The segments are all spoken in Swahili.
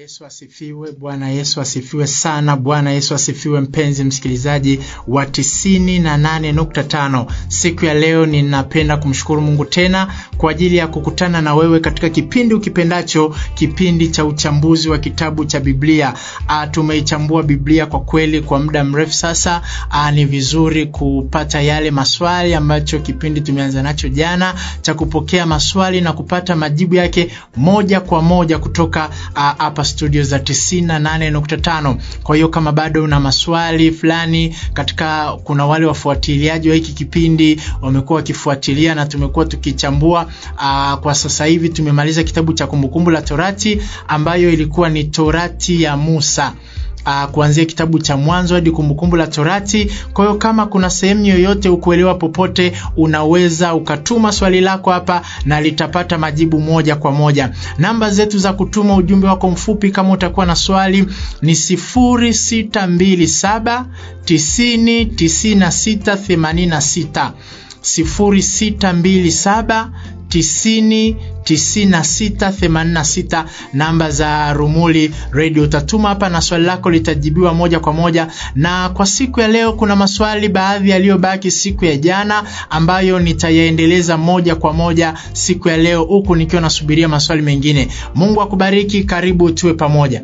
Yesu asifiwe. Bwana Yesu asifiwe sana. Bwana Yesu asifiwe, mpenzi msikilizaji wa tisini na nane nukta tano. Siku ya leo ninapenda kumshukuru Mungu tena kwa ajili ya kukutana na wewe katika kipindi ukipendacho, kipindi cha uchambuzi wa kitabu cha Biblia. A, tumeichambua Biblia kwa kweli kwa muda mrefu sasa. A, ni vizuri kupata yale maswali ambacho kipindi tumeanza nacho jana cha kupokea maswali na kupata majibu yake moja kwa moja kutoka hapa studio za 98.5. Kwa hiyo kama bado una maswali fulani katika, kuna wale wafuatiliaji wa hiki kipindi wamekuwa wakifuatilia na tumekuwa tukichambua. Aa, kwa sasa hivi tumemaliza kitabu cha Kumbukumbu la Torati ambayo ilikuwa ni Torati ya Musa. Uh, kuanzia kitabu cha Mwanzo hadi Kumbukumbu la Torati. Kwa hiyo kama kuna sehemu yoyote ukuelewa popote, unaweza ukatuma swali lako hapa na litapata majibu moja kwa moja. Namba zetu za kutuma ujumbe wako mfupi kama utakuwa na swali ni 0627 90 96 86 0627 90 9686 namba za Rumuli Radio. Utatuma hapa na swali lako litajibiwa moja kwa moja. Na kwa siku ya leo kuna maswali baadhi yaliyobaki siku ya jana ambayo nitayaendeleza moja kwa moja siku ya leo, huku nikiwa nasubiria maswali mengine. Mungu akubariki, karibu tuwe pamoja.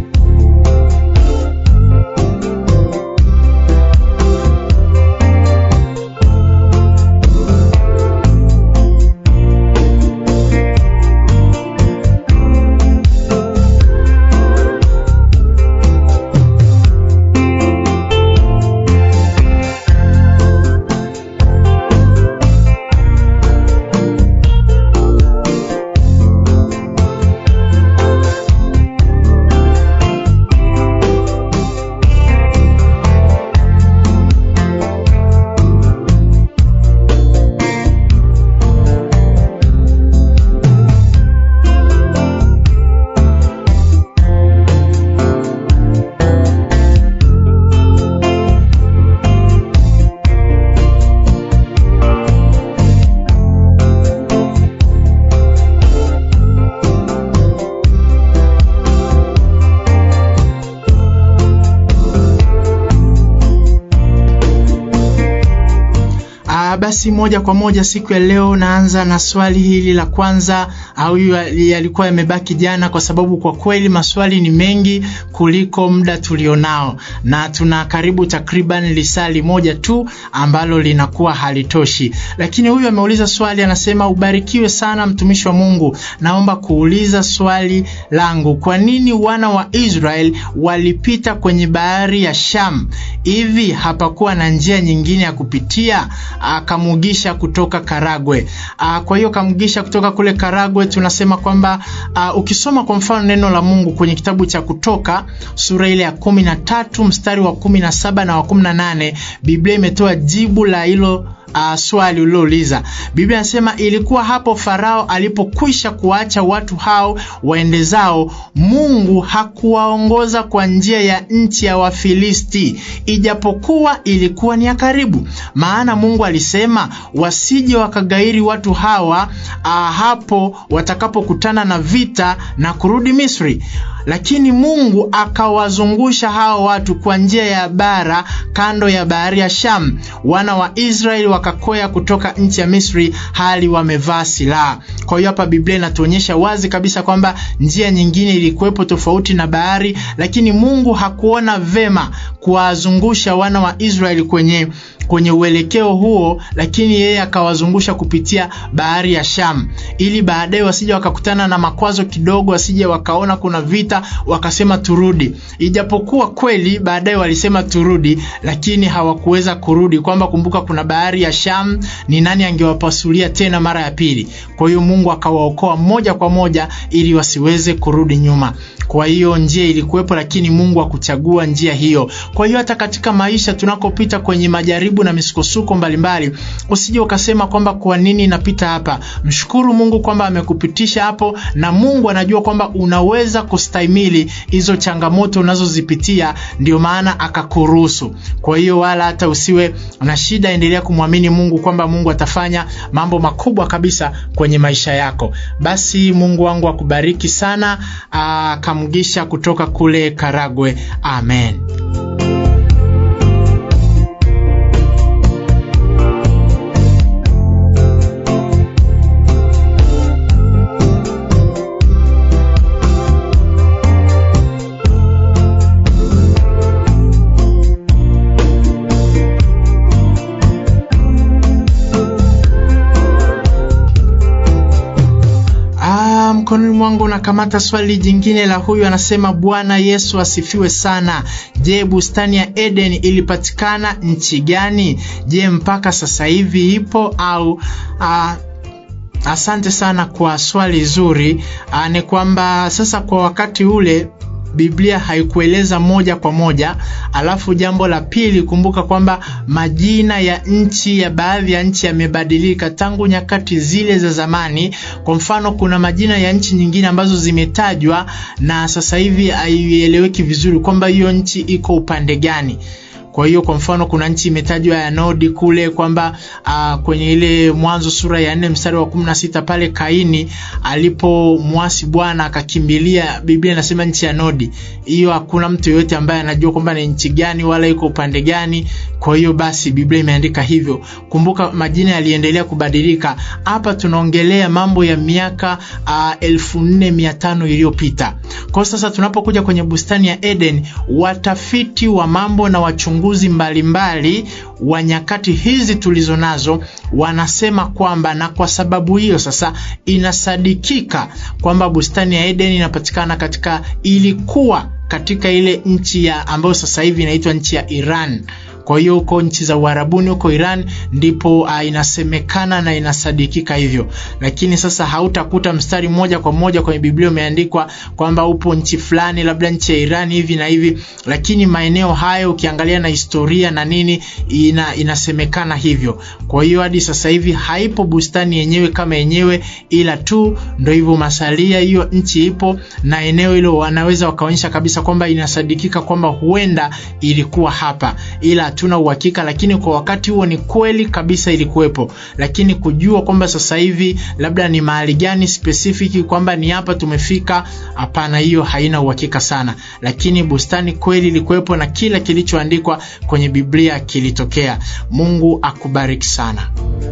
Basi moja kwa moja siku ya leo naanza na swali hili la kwanza, au yalikuwa yamebaki jana, kwa sababu kwa kweli maswali ni mengi kuliko muda tulionao, na tuna karibu takriban lisali moja tu ambalo linakuwa halitoshi. Lakini huyu ameuliza swali, anasema ubarikiwe sana mtumishi wa Mungu, naomba kuuliza swali langu, kwa nini wana wa Israel walipita kwenye bahari ya Sham? Hivi hapakuwa na njia nyingine ya kupitia? Kamugisha kutoka Karagwe. Aa, kwa hiyo Kamugisha kutoka kule Karagwe tunasema kwamba uh, ukisoma kwa mfano neno la Mungu kwenye kitabu cha Kutoka sura ile ya kumi na tatu mstari wa kumi na saba na wa kumi na nane Biblia imetoa jibu la hilo Uh, swali ulilouliza. Biblia inasema ilikuwa hapo Farao alipokwisha kuwaacha watu hao waende zao, Mungu hakuwaongoza kwa njia ya nchi ya Wafilisti, ijapokuwa ilikuwa ni ya karibu. Maana Mungu alisema wasije wakagairi watu hawa uh, hapo watakapokutana na vita na kurudi Misri. Lakini Mungu akawazungusha hao watu kwa njia ya bara kando ya bahari ya Sham. Wana wa Israeli wakakoya kutoka nchi ya Misri hali wamevaa silaha. Kwa hiyo hapa Biblia inatuonyesha wazi kabisa kwamba njia nyingine ilikuwepo tofauti na bahari, lakini Mungu hakuona vema kuwazungusha wana wa Israeli kwenye kwenye uelekeo huo, lakini yeye akawazungusha kupitia bahari ya Sham ili baadaye wasije wakakutana na makwazo kidogo, wasije wakaona kuna vita wakasema turudi. Ijapokuwa kweli baadaye walisema turudi, lakini hawakuweza kurudi, kwamba kumbuka, kuna bahari ya Sham, ni nani angewapasulia tena mara ya pili? Kwa hiyo Mungu akawaokoa moja kwa moja ili wasiweze kurudi nyuma. Kwa hiyo njia ilikuwepo, lakini Mungu hakuchagua njia hiyo. Kwa hiyo hata katika maisha tunakopita kwenye majaribu masaibu na misukosuko mbalimbali, usije ukasema kwamba kwa nini napita hapa. Mshukuru Mungu kwamba amekupitisha hapo, na Mungu anajua kwamba unaweza kustahimili hizo changamoto unazozipitia, ndio maana akakuruhusu. Kwa hiyo wala hata usiwe na shida, endelea kumwamini Mungu kwamba Mungu atafanya mambo makubwa kabisa kwenye maisha yako. Basi Mungu wangu akubariki sana. Kamgisha kutoka kule Karagwe. Amen. Mkononi mwangu nakamata swali jingine la huyu, anasema Bwana Yesu asifiwe sana. Je, bustani ya Eden ilipatikana nchi gani? Je, mpaka sasa hivi ipo au a, Asante sana kwa swali zuri. Ni kwamba sasa kwa wakati ule Biblia haikueleza moja kwa moja. Alafu jambo la pili, kumbuka kwamba majina ya nchi ya baadhi ya nchi yamebadilika tangu nyakati zile za zamani. Kwa mfano, kuna majina ya nchi nyingine ambazo zimetajwa na sasa hivi haieleweki vizuri kwamba hiyo nchi iko upande gani. Kwa hiyo kwa mfano kuna nchi imetajwa ya Nodi kule kwamba uh, kwenye ile Mwanzo sura ya nne mstari wa kumi na sita pale Kaini alipomwasi Bwana akakimbilia, Biblia inasema nchi ya Nodi. Hiyo hakuna mtu yeyote ambaye anajua kwamba ni nchi gani wala iko upande gani. Kwa hiyo basi Biblia imeandika hivyo. Kumbuka majina yaliendelea kubadilika. Hapa tunaongelea mambo ya miaka uh, elfu nne mia tano iliyopita. Kwa sasa tunapokuja kwenye bustani ya Eden, watafiti wa mambo na wachunguzi mbalimbali wa nyakati hizi tulizo nazo wanasema kwamba, na kwa sababu hiyo sasa inasadikika kwamba bustani ya Eden inapatikana katika, ilikuwa katika ile nchi ya ambayo sasa hivi inaitwa nchi ya Iran. Kwa hiyo huko nchi za Uarabuni huko Iran ndipo uh, inasemekana na inasadikika hivyo, lakini sasa hautakuta mstari moja kwa moja kwenye Biblia umeandikwa kwamba upo nchi fulani, labda nchi ya Iran hivi na hivi, lakini maeneo hayo ukiangalia na historia na nini ina, inasemekana hivyo. Kwa hiyo hadi sasa hivi haipo bustani yenyewe kama yenyewe, ila tu ndo hivyo masalia, hiyo nchi ipo na eneo hilo wanaweza wakaonyesha kabisa kwamba inasadikika kwamba huenda ilikuwa hapa, ila hatuna uhakika, lakini kwa wakati huo ni kweli kabisa ilikuwepo. Lakini kujua kwamba sasa hivi labda ni mahali gani specific kwamba ni hapa tumefika, hapana, hiyo haina uhakika sana. Lakini bustani kweli ilikuwepo na kila kilichoandikwa kwenye Biblia kilitokea. Mungu akubariki sana.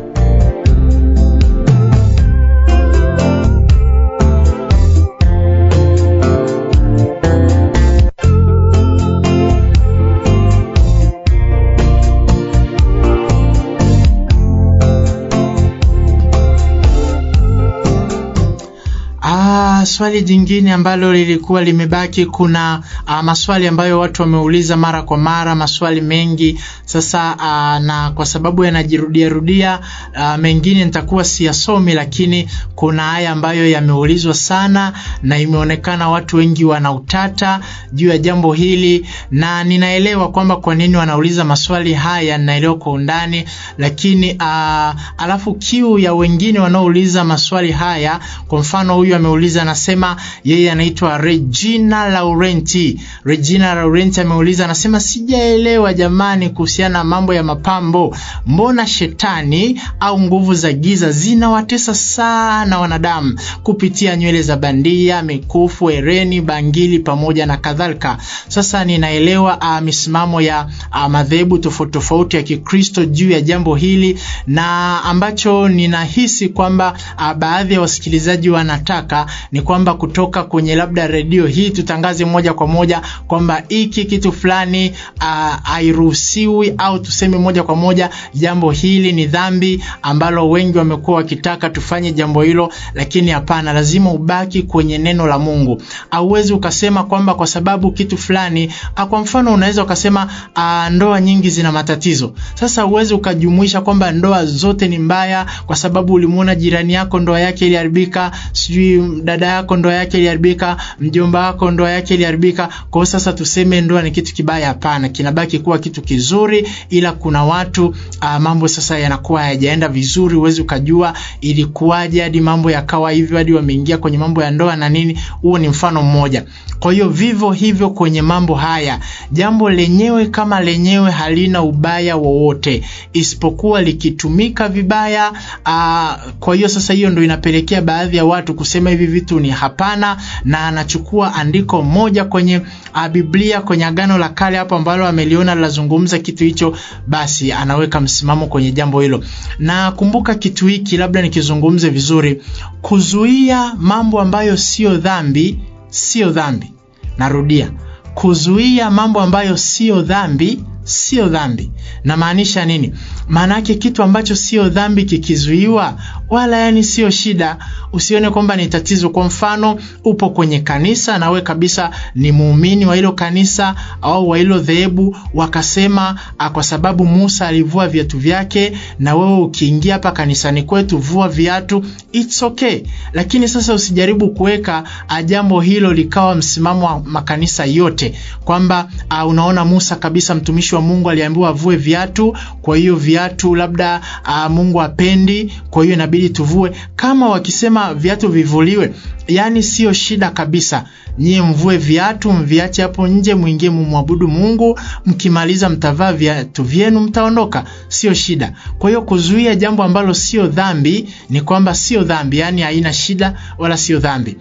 Swali jingine ambalo lilikuwa limebaki, kuna uh, maswali ambayo watu wameuliza mara kwa mara, maswali mengi sasa. Uh, na kwa sababu yanajirudia rudia, uh, mengine nitakuwa siyasomi, lakini kuna haya ambayo yameulizwa sana na imeonekana watu wengi wana utata juu ya jambo hili, na ninaelewa kwamba kwa nini wanauliza maswali haya, ninaelewa kwa undani, lakini uh, alafu kiu ya wengine wanaouliza maswali haya, kwa mfano huyu ameuliza anasema yeye anaitwa Regina Laurenti. Regina Laurenti ameuliza anasema, sijaelewa jamani, kuhusiana na mambo ya mapambo, mbona shetani au nguvu za giza zinawatesa sana wanadamu kupitia nywele za bandia, mikufu, hereni, bangili pamoja na kadhalika. Sasa ninaelewa uh, misimamo ya uh, madhehebu tofauti tofauti ya Kikristo juu ya jambo hili, na ambacho ninahisi kwamba uh, baadhi ya wasikilizaji wanataka ni kwamba kutoka kwenye labda redio hii tutangaze moja kwa moja kwamba hiki kitu fulani hairuhusiwi, uh, au tuseme moja kwa moja jambo hili ni dhambi, ambalo wengi wamekuwa wakitaka tufanye jambo hilo, lakini hapana, lazima ubaki kwenye neno la Mungu. Hauwezi ukasema kwamba kwa sababu kitu fulani, kwa mfano unaweza ukasema uh, ndoa nyingi zina matatizo. Sasa uwezi ukajumuisha kwamba ndoa zote ni mbaya kwa sababu ulimuona jirani yako ndoa yake iliharibika, sijui dada yako ndoa yake iliharibika, mjomba wako ndoa yake iliharibika. Kwa hiyo sasa tuseme ndoa ni kitu kibaya? Hapana, kinabaki kuwa kitu kizuri, ila kuna watu uh, mambo sasa yanakuwa hayajaenda vizuri, huwezi ukajua ilikuwaje hadi mambo yakawa hivyo, hadi wameingia kwenye mambo ya ndoa na nini. Huo ni mfano mmoja. Kwa hiyo vivyo hivyo kwenye mambo haya, jambo lenyewe kama lenyewe halina ubaya wowote, isipokuwa likitumika vibaya. Aa, kwa hiyo sasa hiyo ndo inapelekea baadhi ya watu kusema hivi vitu ni hapana, na anachukua andiko moja kwenye a, Biblia kwenye Agano la Kale hapo ambalo ameliona linazungumza kitu hicho, basi anaweka msimamo kwenye jambo hilo. Na kumbuka kitu hiki, labda nikizungumze vizuri, kuzuia mambo ambayo sio dhambi sio dhambi. Narudia, kuzuia mambo ambayo sio dhambi sio dhambi. Namaanisha nini? Maana yake kitu ambacho sio dhambi kikizuiwa, wala yani sio shida, usione kwamba ni tatizo. Kwa mfano, upo kwenye kanisa na we kabisa ni muumini wa hilo kanisa au wa hilo dhehebu, wakasema kwa sababu Musa alivua viatu vyake, na wewe ukiingia hapa kanisani kwetu vua viatu, it's okay. Lakini sasa usijaribu kuweka jambo hilo likawa msimamo wa makanisa yote, kwamba uh, unaona Musa kabisa mtumishi wa Mungu aliambiwa avue viatu, kwa hiyo viatu labda uh, Mungu apendi, kwa hiyo inabidi tuvue. Kama wakisema viatu vivuliwe, yani sio shida kabisa. Nyie mvue viatu, mviache hapo nje, mwingie mumwabudu Mungu. Mkimaliza mtavaa viatu vyenu, mtaondoka, sio shida. Kwa hiyo kuzuia jambo ambalo sio dhambi ni kwamba sio dhambi, yani haina shida wala sio dhambi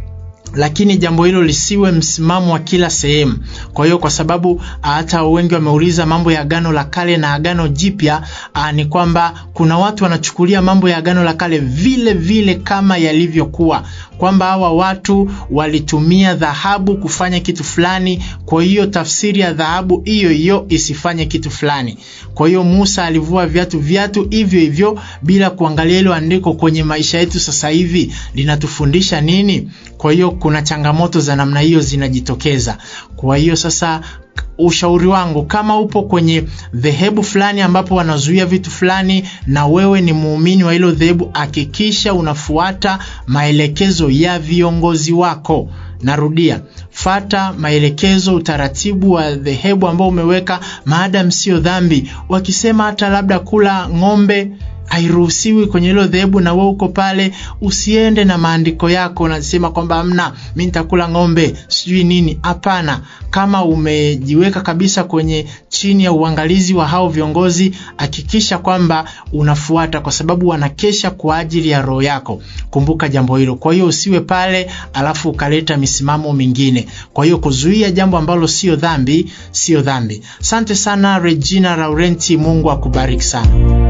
lakini jambo hilo lisiwe msimamo wa kila sehemu. Kwa hiyo kwa sababu hata wengi wameuliza mambo ya Agano la Kale na Agano Jipya, ni kwamba kuna watu wanachukulia mambo ya Agano la Kale vile vile kama yalivyokuwa, kwamba hawa watu walitumia dhahabu kufanya kitu fulani, kwa hiyo tafsiri ya dhahabu hiyo hiyo isifanye kitu fulani. Kwa hiyo Musa alivua viatu viatu hivyo hivyo bila kuangalia hilo andiko kwenye maisha yetu sasa hivi linatufundisha nini? Kwa hiyo kuna changamoto za namna hiyo zinajitokeza. Kwa hiyo sasa ushauri wangu kama upo kwenye dhehebu fulani ambapo wanazuia vitu fulani na wewe ni muumini wa hilo dhehebu, hakikisha unafuata maelekezo ya viongozi wako. Narudia, fata maelekezo, utaratibu wa dhehebu ambao umeweka, maadamu sio dhambi. Wakisema hata labda kula ng'ombe hairuhusiwi kwenye hilo dhehebu, na wewe uko pale, usiende na maandiko yako unasema kwamba amna, mimi nitakula ng'ombe sijui nini. Hapana, kama umejiweka kabisa kwenye chini ya uangalizi wa hao viongozi, hakikisha kwamba unafuata, kwa sababu wanakesha kwa ajili ya roho yako. Kumbuka jambo hilo. Kwa hiyo usiwe pale alafu ukaleta misimamo mingine. Kwa hiyo kuzuia jambo ambalo sio dhambi, sio dhambi. Asante sana Regina Laurenti, Mungu akubariki sana.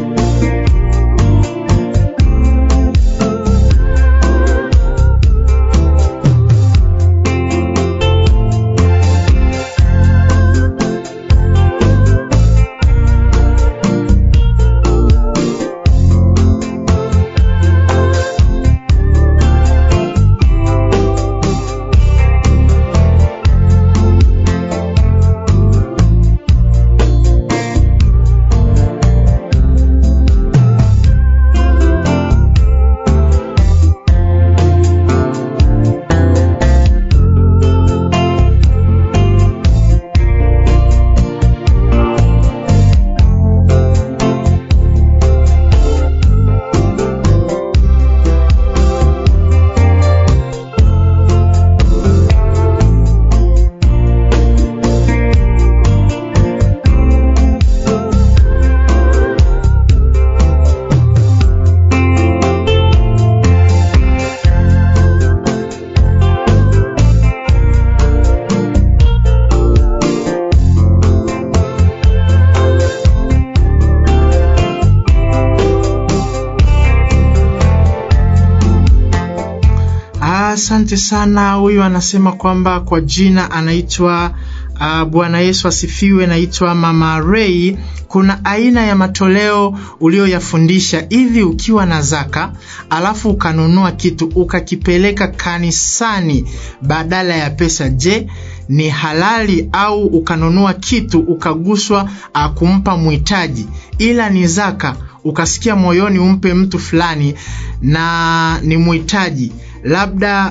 Asante sana. Huyu anasema kwamba kwa jina anaitwa uh, Bwana Yesu asifiwe, naitwa Mama Ray. Kuna aina ya matoleo ulioyafundisha hivi, ukiwa na zaka alafu ukanunua kitu ukakipeleka kanisani badala ya pesa, je, ni halali? Au ukanunua kitu ukaguswa uh, kumpa mhitaji, ila ni zaka, ukasikia moyoni umpe mtu fulani na ni mhitaji labda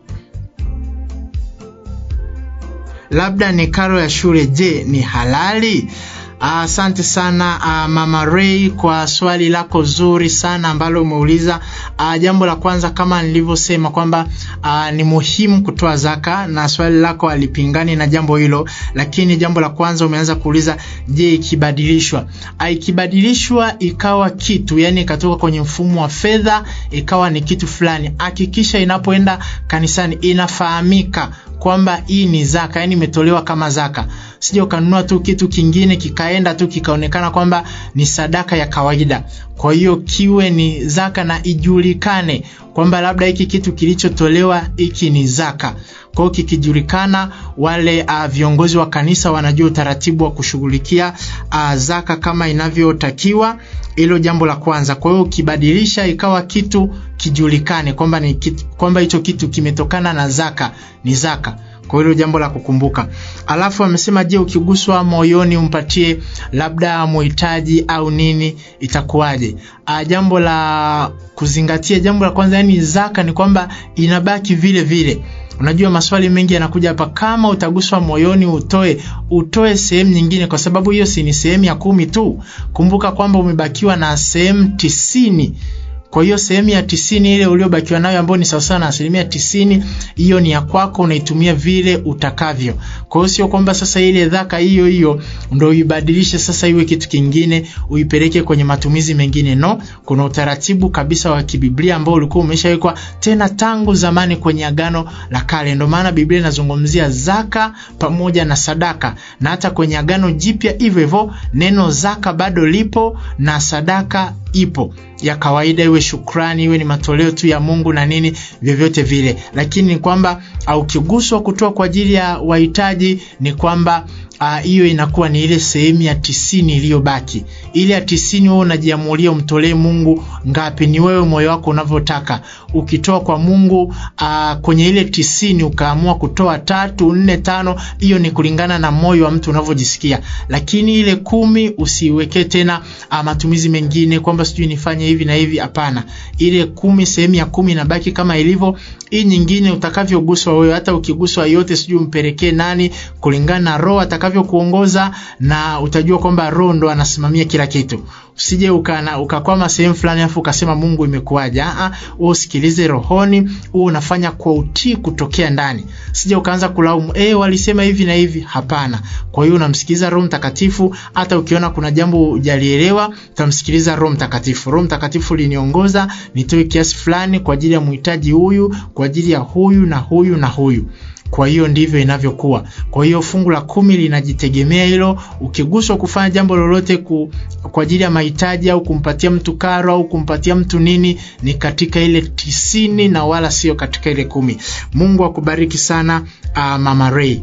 labda ni karo ya shule. Je, ni halali? Asante uh, sana uh, Mama Ray kwa swali lako zuri sana ambalo umeuliza. Uh, jambo la kwanza kama nilivyosema kwamba uh, ni muhimu kutoa zaka na swali lako alipingani na jambo hilo, lakini jambo la kwanza umeanza kuuliza, je, ikibadilishwa uh, ikibadilishwa ikawa kitu yani ikatoka kwenye mfumo wa fedha ikawa ni kitu fulani, hakikisha inapoenda kanisani inafahamika kwamba hii ni zaka, yani imetolewa kama zaka. Sija ukanunua tu kitu kingine kikaenda tu kikaonekana kwamba ni sadaka ya kawaida. Kwa hiyo kiwe ni zaka na ijulikane kwamba labda hiki kitu kilichotolewa hiki ni zaka. Kwa hiyo kikijulikana, wale uh, viongozi wa kanisa wanajua utaratibu wa kushughulikia uh, zaka kama inavyotakiwa. Hilo jambo la kwanza. Kwa hiyo ukibadilisha ikawa kitu kijulikane kwamba ni kitu, kwamba hicho kitu kimetokana na zaka, ni zaka. Kwa hilo jambo la kukumbuka. Alafu amesema je, ukiguswa moyoni umpatie labda muhitaji au nini, itakuwaje? A, jambo la kuzingatia, jambo la kwanza, yani zaka ni kwamba inabaki vile vile. Unajua maswali mengi yanakuja hapa, kama utaguswa moyoni utoe, utoe sehemu nyingine, kwa sababu hiyo si ni sehemu ya kumi tu. Kumbuka kwamba umebakiwa na sehemu tisini kwa hiyo sehemu ya tisini ile uliobakiwa nayo ambayo ni sawasawa na asilimia tisini, hiyo ni ya kwako, unaitumia vile utakavyo. Kwa hiyo sio kwamba sasa ile dhaka hiyo hiyo ndo uibadilishe sasa iwe kitu kingine uipeleke kwenye matumizi mengine. No, kuna utaratibu kabisa wa kibiblia ambao ulikuwa umeshawekwa tena tangu zamani kwenye Agano la Kale. Ndio maana Biblia inazungumzia zaka pamoja na sadaka, na hata kwenye Agano Jipya hivyo hivyo neno zaka bado lipo na sadaka ipo ya kawaida, iwe shukrani, iwe ni matoleo tu ya Mungu na nini, vyovyote vile. Lakini ni kwamba ukiguswa kutoa kwa ajili ya wahitaji, ni kwamba hiyo uh, inakuwa ni ile sehemu ya tisini iliyobaki. Ile ya tisini wewe unajiamulia umtolee Mungu ngapi, ni wewe moyo wako unavyotaka. Ukitoa kwa Mungu uh, kwenye ile tisini ukaamua kutoa tatu, nne, tano, hiyo ni kulingana na moyo wa mtu unavyojisikia. Lakini ile kumi usiweke tena uh, matumizi mengine kwamba sijui nifanye hivi na hivi. Hapana, ile kumi, sehemu ya kumi inabaki kama ilivyo. Hii nyingine utakavyoguswa wewe, hata ukiguswa yote, sijui umpelekee nani, kulingana na roho atakavyokuongoza, na utajua kwamba roho ndo anasimamia kila kitu. Usije ukana ukakwama sehemu fulani afu ukasema Mungu imekuwaje? Ah, wewe usikilize rohoni, wewe unafanya kwa utii kutokea ndani. Sije ukaanza kulaumu, eh, walisema hivi na hivi. Hapana. Kwa hiyo unamsikiliza Roho Mtakatifu. Hata ukiona kuna jambo hujalielewa, utamsikiliza Roho Mtakatifu. Roho Mtakatifu liniongoza nitoe kiasi fulani kwa ajili ya mhitaji huyu, kwa ajili ya huyu na huyu na huyu. Kwa hiyo ndivyo inavyokuwa. Kwa hiyo fungu la kumi linajitegemea hilo. Ukiguswa kufanya jambo lolote ku, kwa ajili ya mahitaji au kumpatia mtu karo au kumpatia mtu nini, ni katika ile tisini na wala sio katika ile kumi. Mungu akubariki sana, uh, Mama Ray.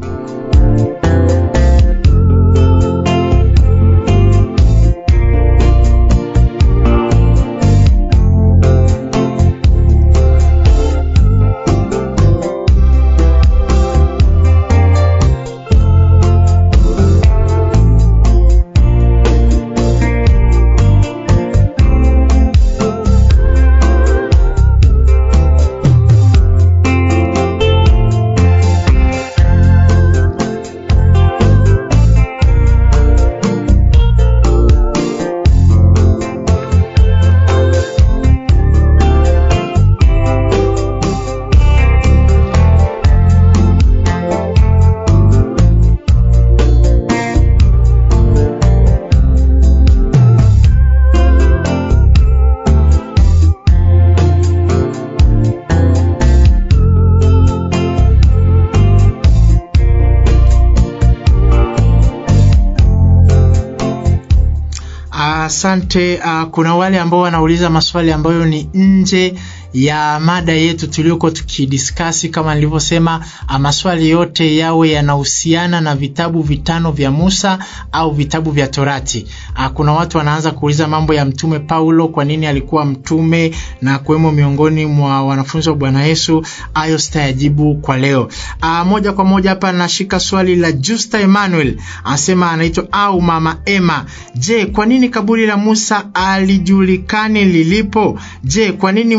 Asante. Uh, kuna wale ambao wanauliza maswali ambayo ni nje ya mada yetu tuliokuwa tukidiskasi. Kama nilivyosema, maswali yote yawe yanahusiana na vitabu vitano vya Musa au vitabu vya Torati. A, kuna watu wanaanza kuuliza mambo ya mtume Paulo, kwa nini alikuwa mtume na kuwemo miongoni mwa wanafunzi wa Bwana Yesu. Hayo sitayajibu kwa leo. A, moja kwa moja hapa nashika swali la Justa Emmanuel, anasema anaitwa au mama Emma. Je, kwa nini kaburi la Musa alijulikani lilipo? Je, kwa nini Musa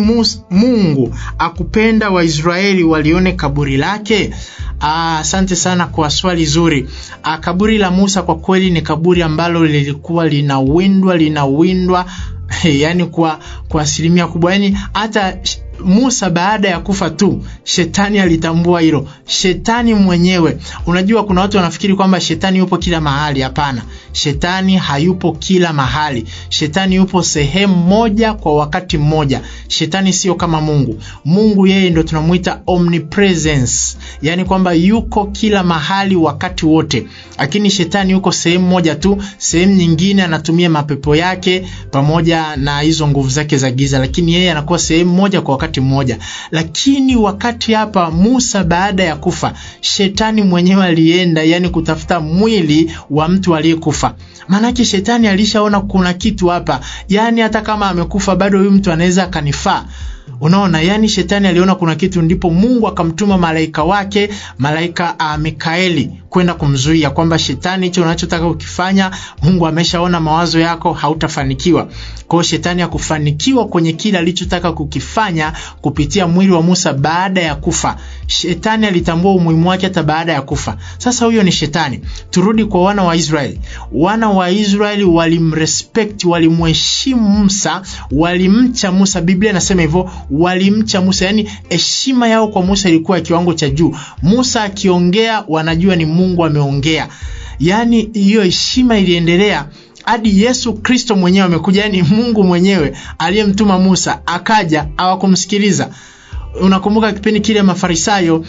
Mungu akupenda Waisraeli walione kaburi lake? Asante sana kwa swali zuri. Aa, kaburi la Musa kwa kweli ni kaburi ambalo lilikuwa linawindwa linawindwa, yani kwa kwa asilimia kubwa, yani hata Musa baada ya kufa tu shetani alitambua hilo. Shetani mwenyewe, unajua kuna watu wanafikiri kwamba shetani yupo kila mahali. Hapana, shetani hayupo kila mahali. Shetani yupo sehemu moja kwa wakati mmoja. Shetani sio kama Mungu. Mungu yeye ndo tunamuita omnipresence, yani kwamba yuko kila mahali wakati wote, lakini shetani yuko sehemu moja tu. Sehemu nyingine anatumia mapepo yake pamoja na hizo nguvu zake za giza, lakini yeye anakuwa sehemu moja kwa wakati mmoja. Lakini wakati hapa Musa baada ya kufa, shetani mwenyewe alienda yani kutafuta mwili wa mtu aliyekufa. Maanake shetani alishaona kuna kitu hapa, yani hata kama amekufa bado huyu mtu anaweza akanifaa. Unaona, yani shetani aliona kuna kitu, ndipo Mungu akamtuma malaika wake, malaika uh, Mikaeli kwenda kumzuia kwamba shetani, hicho unachotaka ukifanya, Mungu ameshaona mawazo yako, hautafanikiwa. Kwa hiyo shetani hakufanikiwa kwenye kile alichotaka kukifanya kupitia mwili wa Musa baada ya kufa. Shetani alitambua umuhimu wake hata baada ya kufa. Sasa huyo ni shetani. Turudi kwa wana wa Israeli. Wana wa Israeli walimrespect, walimheshimu Musa, walimcha Musa. Biblia inasema hivyo, walimcha Musa, yani heshima yao kwa Musa ilikuwa ya kiwango cha juu. Musa akiongea, wanajua ni Mungu ameongea. Yani hiyo heshima iliendelea hadi Yesu Kristo mwenyewe amekuja, yani Mungu mwenyewe aliyemtuma Musa akaja, hawakumsikiliza. Unakumbuka kipindi kile Mafarisayo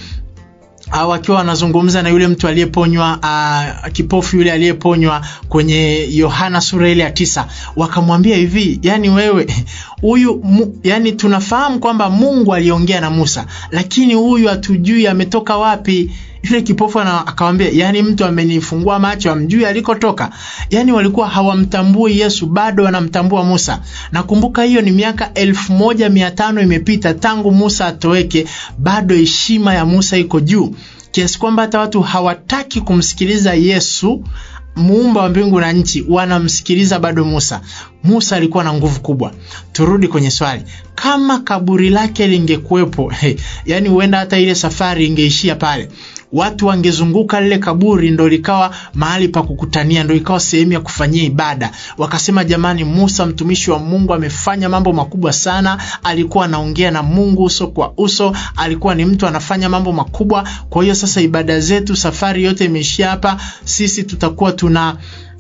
wakiwa wanazungumza na yule mtu aliyeponywa uh, kipofu yule aliyeponywa kwenye Yohana sura ile ya tisa, wakamwambia hivi, yani wewe huyu yani tunafahamu kwamba Mungu aliongea na Musa, lakini huyu hatujui ametoka wapi. Yule kipofu akawambia, yani mtu amenifungua macho, amjui alikotoka. Yani walikuwa hawamtambui Yesu, bado wanamtambua Musa. Nakumbuka hiyo ni miaka elfu moja mia tano imepita tangu Musa atoweke, bado heshima ya Musa iko juu kiasi kwamba hata watu hawataki kumsikiliza Yesu muumba wa mbingu na nchi, wanamsikiliza bado Musa. Musa alikuwa na nguvu kubwa. Turudi kwenye swali, kama kaburi lake lingekuwepo, hey, yani huenda hata ile safari ingeishia pale watu wangezunguka lile kaburi, ndo likawa mahali pa kukutania, ndo ikawa sehemu ya kufanyia ibada. Wakasema, jamani, Musa mtumishi wa Mungu amefanya mambo makubwa sana, alikuwa anaongea na Mungu uso kwa uso, alikuwa ni mtu anafanya mambo makubwa. Kwa hiyo sasa ibada zetu, safari yote imeishia hapa, sisi tutakuwa tuna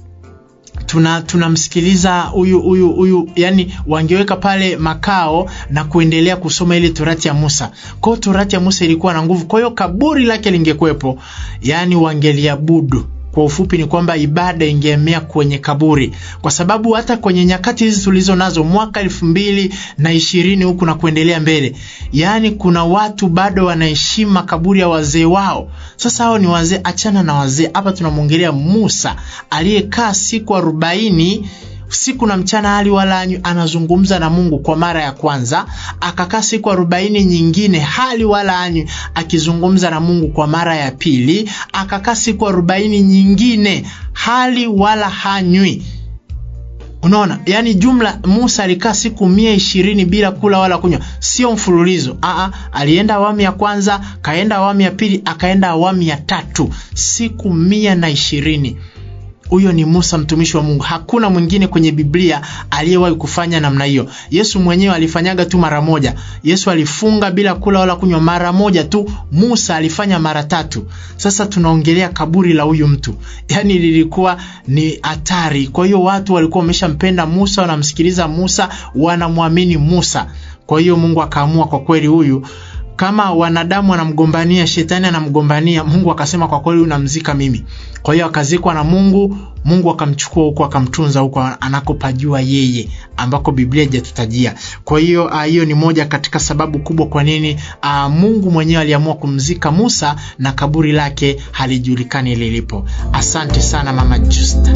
tuna tunamsikiliza huyu huyu huyu, yani wangeweka pale makao na kuendelea kusoma ile torati ya Musa. Kwa hiyo torati ya Musa ilikuwa na nguvu, kwa hiyo kaburi lake lingekuwepo, yani wangeliabudu. Kwa ufupi ni kwamba ibada ingeemea kwenye kaburi, kwa sababu hata kwenye nyakati hizi tulizo nazo mwaka elfu mbili na ishirini huku na kuendelea mbele, yaani kuna watu bado wanaheshimu makaburi ya wazee wao. Sasa hao ni wazee, achana na wazee. Hapa tunamwongelea Musa aliyekaa siku arobaini siku na mchana hali wala anywi, anazungumza na Mungu kwa mara ya kwanza. Akakaa siku arobaini nyingine hali wala anywi, akizungumza na Mungu kwa mara ya pili. Akakaa siku arobaini nyingine hali wala hanywi. Unaona, yani jumla Musa alikaa siku mia ishirini bila kula wala kunywa, sio mfululizo. Aa, alienda awamu ya kwanza, kaenda awamu ya pili, akaenda awamu ya tatu, siku mia na ishirini. Huyo ni Musa mtumishi wa Mungu. Hakuna mwingine kwenye Biblia aliyewahi kufanya namna hiyo. Yesu mwenyewe alifanyaga tu mara moja. Yesu alifunga bila kula wala kunywa mara moja tu. Musa alifanya mara tatu. Sasa tunaongelea kaburi la huyu mtu, yaani lilikuwa ni hatari. Kwa hiyo watu walikuwa wameshampenda Musa, wanamsikiliza Musa, wanamwamini Musa. Kwa hiyo Mungu akaamua kwa kweli huyu kama wanadamu wanamgombania, shetani anamgombania, Mungu akasema kwa kweli unamzika mimi. Kwa hiyo akazikwa na Mungu. Mungu akamchukua huko akamtunza huko anakopajua yeye, ambako Biblia haijatutajia. Kwa hiyo hiyo ni moja katika sababu kubwa kwa nini a, Mungu mwenyewe aliamua kumzika Musa na kaburi lake halijulikani lilipo. Asante sana Mama Justa.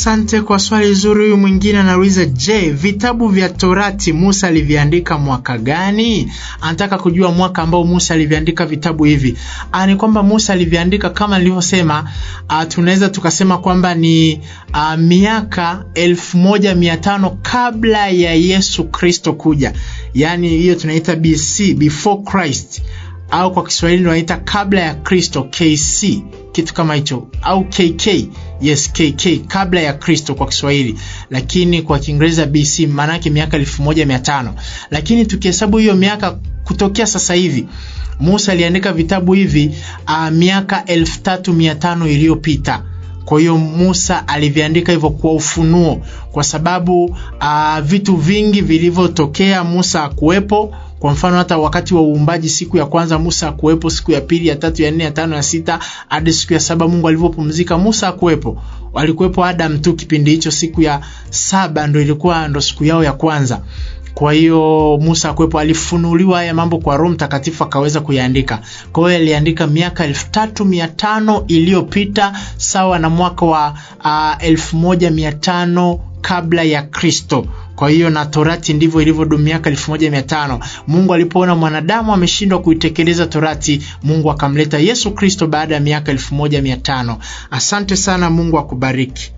asante kwa swali zuri. Huyu mwingine anauliza, je, vitabu vya Torati Musa aliviandika mwaka gani? Anataka kujua mwaka ambao Musa aliviandika vitabu hivi. Ah, ni kwamba Musa aliviandika kama nilivyosema, ah, tunaweza tukasema kwamba ni ah, miaka elfu moja mia tano kabla ya Yesu Kristo kuja, yaani hiyo tunaita BC, before Christ au kwa Kiswahili tunaita kabla ya Kristo, KC, kitu kama hicho, au KK. Yes, KK, kabla ya Kristo kwa Kiswahili, lakini kwa Kiingereza BC, maana yake miaka elfu moja mia tano. Lakini tukihesabu hiyo miaka kutokea sasa hivi, Musa aliandika vitabu hivi uh, miaka elfu tatu mia tano iliyopita. Kwa hiyo Musa aliviandika hivyo kwa ufunuo, kwa sababu uh, vitu vingi vilivyotokea Musa hakuwepo. Kwa mfano hata wakati wa uumbaji, siku ya kwanza Musa hakuwepo, siku ya pili, ya tatu, ya nne, ya tano, ya sita hadi siku ya saba Mungu alivyopumzika, Musa hakuwepo. Walikuwepo Adam tu kipindi hicho. Siku ya saba ndo ilikuwa ndo siku yao ya kwanza. Kwa hiyo Musa hakuwepo, alifunuliwa haya mambo kwa Roho Mtakatifu akaweza kuyaandika. Kwa hiyo aliandika miaka elfu tatu mia tano iliyopita sawa na mwaka wa uh, elfu moja mia tano kabla ya Kristo. Kwa hiyo na Torati ndivyo ilivyodumu miaka elfu moja mia tano. Mungu alipoona mwanadamu ameshindwa kuitekeleza Torati, Mungu akamleta Yesu Kristo baada ya miaka elfu moja mia tano. Asante sana, Mungu akubariki.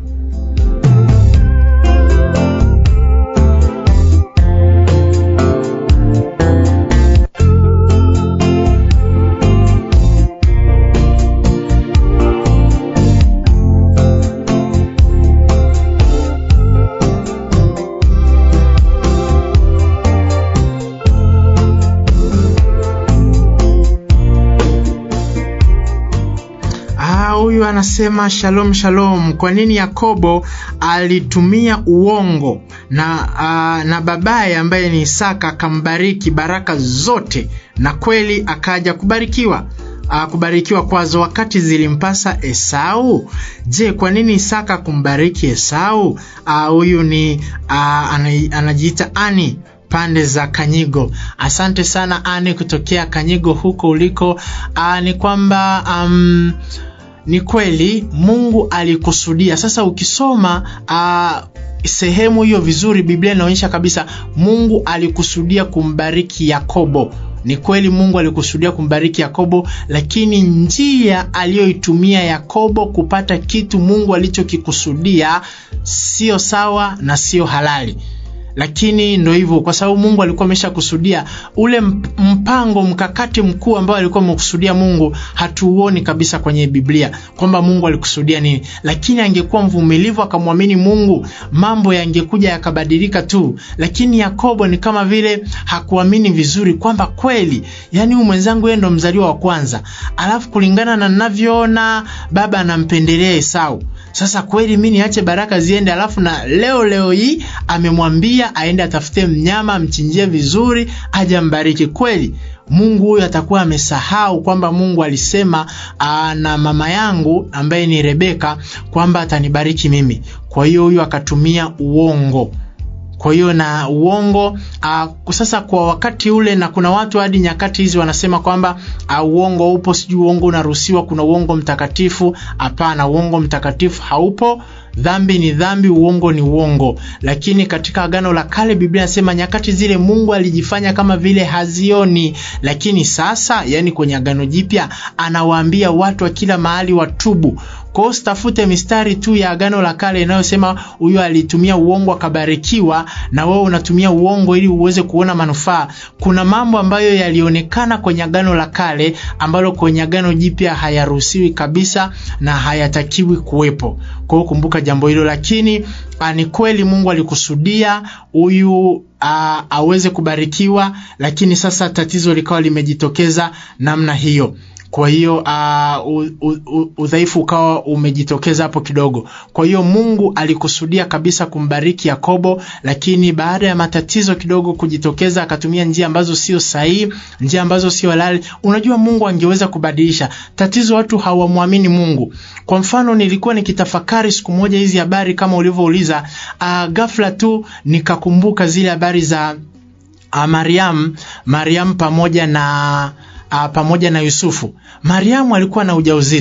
Huyu anasema shalom shalom. Kwa nini Yakobo alitumia uongo na, uh, na babaye ambaye ni Isaka akambariki baraka zote na kweli akaja kubarikiwa uh, kubarikiwa kwazo wakati zilimpasa Esau? Je, kwa nini Isaka kumbariki Esau? Huyu uh, ni uh, anajiita Ani pande za Kanyigo. Asante sana Ani kutokea Kanyigo huko uliko. Uh, ni kwamba um, ni kweli Mungu alikusudia. Sasa ukisoma uh, sehemu hiyo vizuri, Biblia inaonyesha kabisa Mungu alikusudia kumbariki Yakobo. Ni kweli Mungu alikusudia kumbariki Yakobo, lakini njia aliyoitumia Yakobo kupata kitu Mungu alichokikusudia sio sawa na sio halali lakini ndo hivyo, kwa sababu Mungu alikuwa ameshakusudia ule mpango mkakati mkuu ambao alikuwa amekusudia Mungu, hatuuoni kabisa kwenye Biblia kwamba Mungu alikusudia nini. Lakini angekuwa mvumilivu akamwamini Mungu, mambo yangekuja yakabadilika tu. Lakini Yakobo ni kama vile hakuamini vizuri kwamba kweli, yani huyu mwenzangu yeye ndo mzaliwa wa kwanza, alafu kulingana na ninavyoona baba anampendelea Esau. Sasa kweli mi niache baraka ziende, alafu na leo leo hii amemwambia aende atafute mnyama amchinjie vizuri aje ambariki. Kweli Mungu huyu atakuwa amesahau kwamba Mungu alisema aa, na mama yangu ambaye ni Rebeka kwamba atanibariki mimi. Kwa hiyo huyu akatumia uongo kwa hiyo na uongo uh, sasa kwa wakati ule, na kuna watu hadi nyakati hizi wanasema kwamba uh, uongo upo, sijui uongo unaruhusiwa, kuna uongo mtakatifu. Hapana, uongo mtakatifu haupo. Dhambi ni dhambi, uongo ni uongo. Lakini katika Agano la Kale Biblia inasema nyakati zile Mungu alijifanya kama vile hazioni, lakini sasa, yani kwenye Agano Jipya anawaambia watu wa kila mahali watubu. Kwa hiyo usitafute mistari tu ya Agano la Kale inayosema huyu alitumia uongo akabarikiwa, na wewe unatumia uongo ili uweze kuona manufaa. Kuna mambo ambayo yalionekana kwenye Agano la Kale ambalo kwenye Agano Jipya hayaruhusiwi kabisa na hayatakiwi kuwepo. Kwa hiyo kumbuka jambo hilo, lakini ni kweli Mungu alikusudia huyu aweze kubarikiwa, lakini sasa tatizo likawa limejitokeza namna hiyo. Kwa hiyo uh, udhaifu ukawa umejitokeza hapo kidogo. Kwa hiyo Mungu alikusudia kabisa kumbariki Yakobo, lakini baada ya matatizo kidogo kujitokeza, akatumia njia ambazo sio sahihi, njia ambazo sio halali. Unajua, Mungu angeweza kubadilisha tatizo. Watu hawamwamini Mungu. Kwa mfano, nilikuwa nikitafakari siku moja hizi habari kama ulivyouliza, uh, ghafla tu nikakumbuka zile habari za uh, Mariam, Mariam pamoja na Uh, pamoja na Yusufu. Mariamu alikuwa na ujauzito,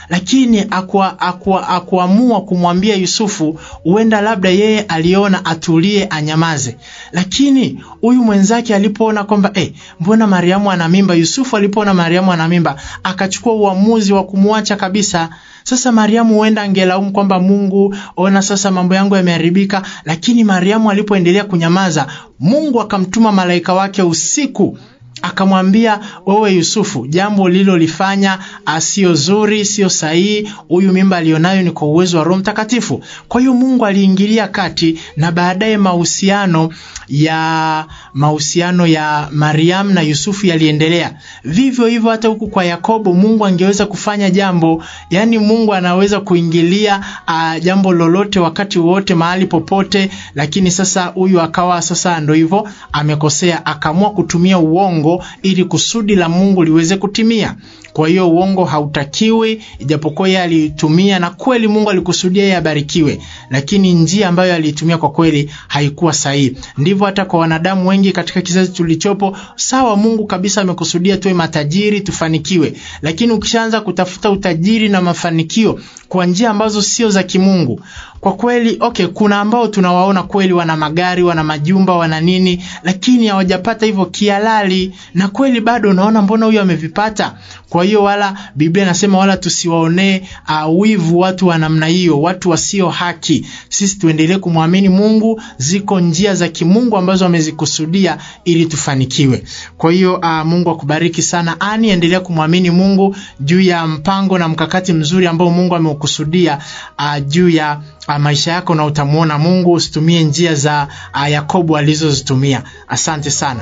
lakini akuamua akua, akua kumwambia Yusufu, huenda labda yeye aliona atulie anyamaze. Lakini huyu mwenzake alipoona kwamba eh, mbona Mariamu ana mimba, Yusufu alipoona Mariamu ana mimba akachukua uamuzi wa kumwacha kabisa. Sasa Mariamu huenda angelaumu kwamba Mungu, ona sasa mambo yangu yameharibika, lakini Mariamu alipoendelea kunyamaza, Mungu akamtuma malaika wake usiku akamwambia wewe Yusufu, jambo lilolifanya sio zuri, sio sahihi. Huyu mimba alionayo ni kwa uwezo wa Roho Mtakatifu. Kwa hiyo Mungu aliingilia kati, na baadaye mahusiano ya mahusiano ya Mariam na Yusufu yaliendelea vivyo hivyo. Hata huku kwa Yakobo, Mungu angeweza kufanya jambo, yani Mungu anaweza kuingilia uh, jambo lolote wakati wote mahali popote, lakini sasa huyu akawa sasa ndo hivyo amekosea, akaamua kutumia uongo ili kusudi la Mungu liweze kutimia. Kwa hiyo uongo hautakiwi, ijapokuwa yeye aliitumia na kweli Mungu alikusudia yeye abarikiwe, lakini njia ambayo aliitumia kwa kweli haikuwa sahihi. Ndivyo hata kwa wanadamu wengi katika kizazi tulichopo. Sawa, Mungu kabisa amekusudia tuwe matajiri, tufanikiwe, lakini ukishaanza kutafuta utajiri na mafanikio kwa njia ambazo sio za kimungu kwa kweli okay, kuna ambao tunawaona kweli wana magari, wana majumba, wana nini, lakini hawajapata hivyo kihalali, na kweli bado unaona mbona huyo amevipata. Kwa hiyo wala Biblia inasema wala tusiwaonee uh, wivu watu wa namna hiyo, watu wasio haki. Sisi tuendelee kumwamini Mungu, ziko njia za kimungu ambazo amezikusudia ili tufanikiwe. Kwa hiyo uh, Mungu akubariki sana ani, endelea kumwamini Mungu juu ya mpango na mkakati mzuri ambao Mungu ameukusudia uh, juu ya uh, maisha yako na utamwona Mungu. Usitumie njia za uh, Yakobo alizozitumia. Asante sana.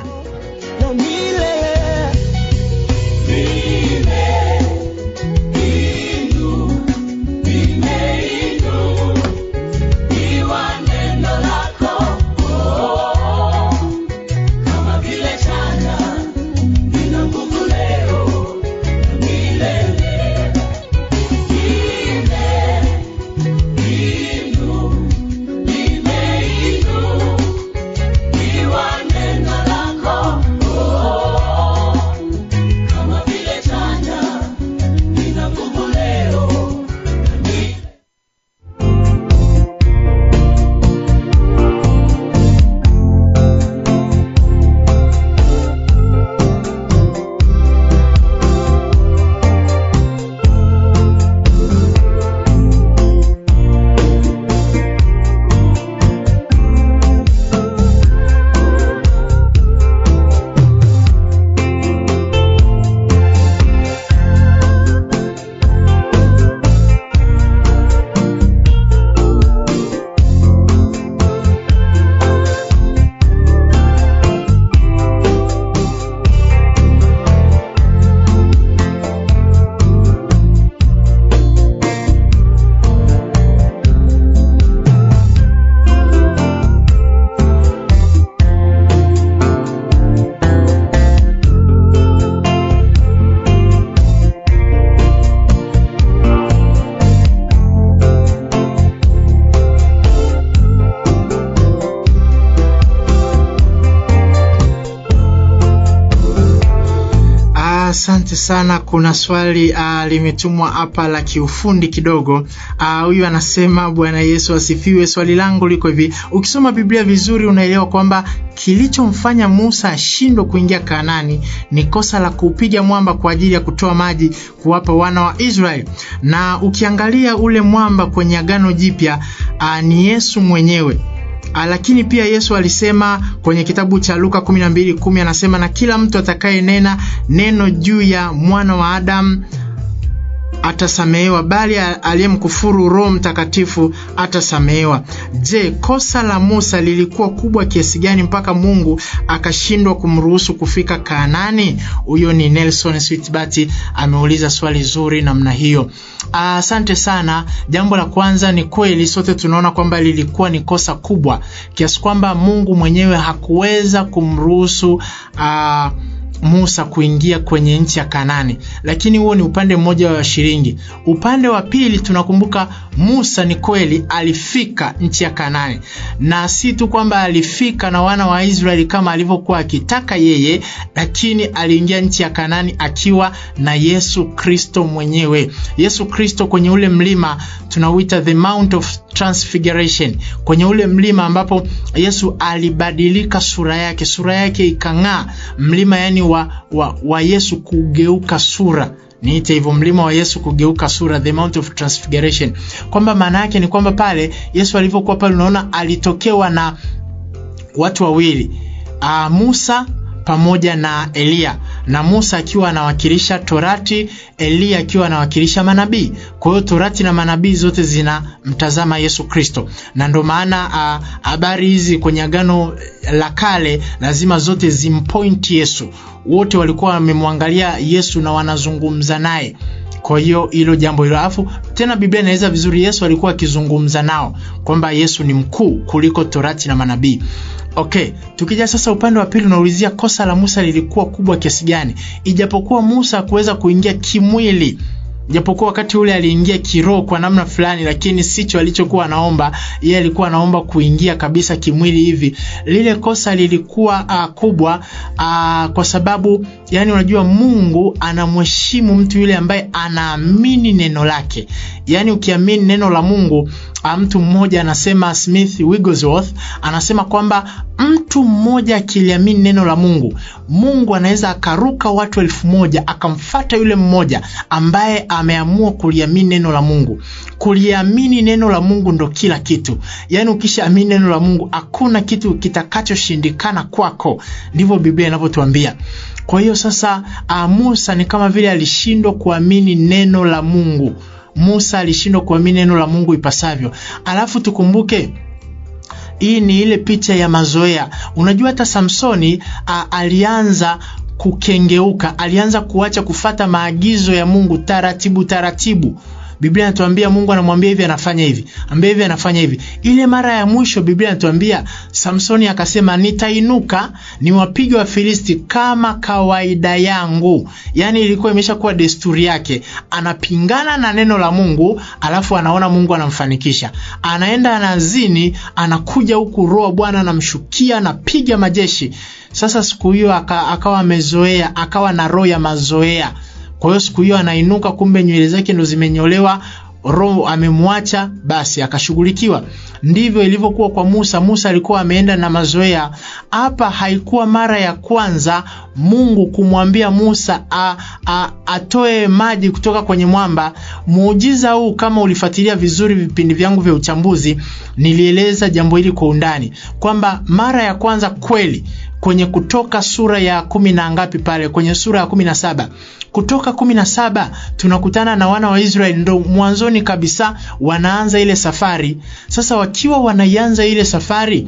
Asante sana. Kuna swali uh, limetumwa hapa la kiufundi kidogo. Huyu uh, anasema Bwana Yesu asifiwe. Swali langu liko hivi, ukisoma Biblia vizuri unaelewa kwamba kilichomfanya Musa ashindwe kuingia Kanaani ni kosa la kuupiga mwamba kwa ajili ya kutoa maji kuwapa wana wa Israeli, na ukiangalia ule mwamba kwenye Agano Jipya uh, ni Yesu mwenyewe. Lakini pia Yesu alisema kwenye kitabu cha Luka 12:10 anasema, na kila mtu atakayenena neno juu ya mwana wa Adamu atasamehewa, bali aliyemkufuru Roho Mtakatifu atasamehewa. Je, kosa la Musa lilikuwa kubwa kiasi gani mpaka Mungu akashindwa kumruhusu kufika Kanaani? Huyo ni Nelson Sweetbati ameuliza swali zuri namna hiyo. Asante uh, sana. Jambo la kwanza ni kweli, sote tunaona kwamba lilikuwa ni kosa kubwa kiasi kwamba Mungu mwenyewe hakuweza kumruhusu uh, Musa kuingia kwenye nchi ya Kanani, lakini huo ni upande mmoja wa shilingi. Upande wa pili tunakumbuka Musa ni kweli alifika nchi ya Kanani, na si tu kwamba alifika na wana wa Israeli kama alivyokuwa akitaka yeye, lakini aliingia nchi ya Kanani akiwa na Yesu Kristo mwenyewe. Yesu Kristo kwenye ule mlima tunauita the Mount of Transfiguration, kwenye ule mlima ambapo Yesu alibadilika sura yake, sura yake ikang'aa, mlima yani wa, wa, wa Yesu kugeuka sura niite hivyo, mlima wa Yesu kugeuka sura, the Mount of Transfiguration, kwamba maana yake ni kwamba pale Yesu alivyokuwa pale, unaona alitokewa na watu wawili uh, Musa pamoja na Eliya na Musa akiwa anawakilisha Torati, Eliya akiwa anawakilisha manabii. Kwa hiyo Torati na manabii zote zinamtazama Yesu Kristo, na ndio maana habari uh, hizi kwenye Agano la Kale lazima zote zimpoint Yesu. Wote walikuwa wamemwangalia Yesu na wanazungumza naye. Kwa hiyo hilo jambo hilo, alafu tena Biblia inaeleza vizuri, Yesu alikuwa akizungumza nao kwamba Yesu ni mkuu kuliko Torati na manabii. Okay, tukija sasa upande wa pili unaulizia kosa la Musa lilikuwa kubwa kiasi gani? Ijapokuwa Musa hakuweza kuingia kimwili, japokuwa wakati ule aliingia kiroho kwa namna fulani, lakini sicho alichokuwa anaomba. Yeye alikuwa anaomba kuingia kabisa kimwili hivi. Lile kosa lilikuwa uh, kubwa uh, kwa sababu yani, unajua Mungu anamheshimu mtu yule ambaye anaamini neno lake. Yani ukiamini neno la Mungu mtu mmoja anasema, Smith Wigglesworth anasema kwamba mtu mmoja akiliamini neno la Mungu, Mungu anaweza akaruka watu elfu moja akamfata yule mmoja ambaye ameamua kuliamini neno la Mungu. Kuliamini neno la Mungu ndo kila kitu. Yaani ukishaamini neno la Mungu hakuna kitu kitakachoshindikana kwako, ndivyo Biblia inavyotuambia. Kwa hiyo sasa, Musa ni kama vile alishindwa kuamini neno la Mungu. Musa alishindwa kuamini neno la Mungu ipasavyo. Alafu tukumbuke hii ni ile picha ya mazoea. Unajua hata Samsoni a, alianza kukengeuka, alianza kuacha kufata maagizo ya Mungu taratibu taratibu. Biblia inatuambia Mungu anamwambia hivi anafanya hivi, ambia hivi anafanya hivi. Ile mara ya mwisho Biblia inatuambia Samsoni akasema, nitainuka niwapige Wafilisti kama kawaida yangu. Yaani ilikuwa imeshakuwa desturi yake, anapingana na neno la Mungu, alafu anaona Mungu anamfanikisha, anaenda anazini, anakuja huku roho Bwana anamshukia, anapiga majeshi. Sasa siku hiyo akawa amezoea, akawa na roho ya mazoea kwa hiyo siku hiyo anainuka, kumbe nywele zake ndo zimenyolewa, roho amemwacha, basi akashughulikiwa. Ndivyo ilivyokuwa kwa Musa. Musa alikuwa ameenda na mazoea. Hapa haikuwa mara ya kwanza Mungu kumwambia Musa a, a, atoe maji kutoka kwenye mwamba. Muujiza huu kama ulifuatilia vizuri vipindi vyangu vya uchambuzi, nilieleza jambo hili kwa undani kwamba mara ya kwanza kweli kwenye Kutoka sura ya kumi na ngapi pale, kwenye sura ya kumi na saba Kutoka kumi na saba tunakutana na wana wa Israeli, ndo mwanzoni kabisa wanaanza ile safari. Sasa wakiwa wanaianza ile safari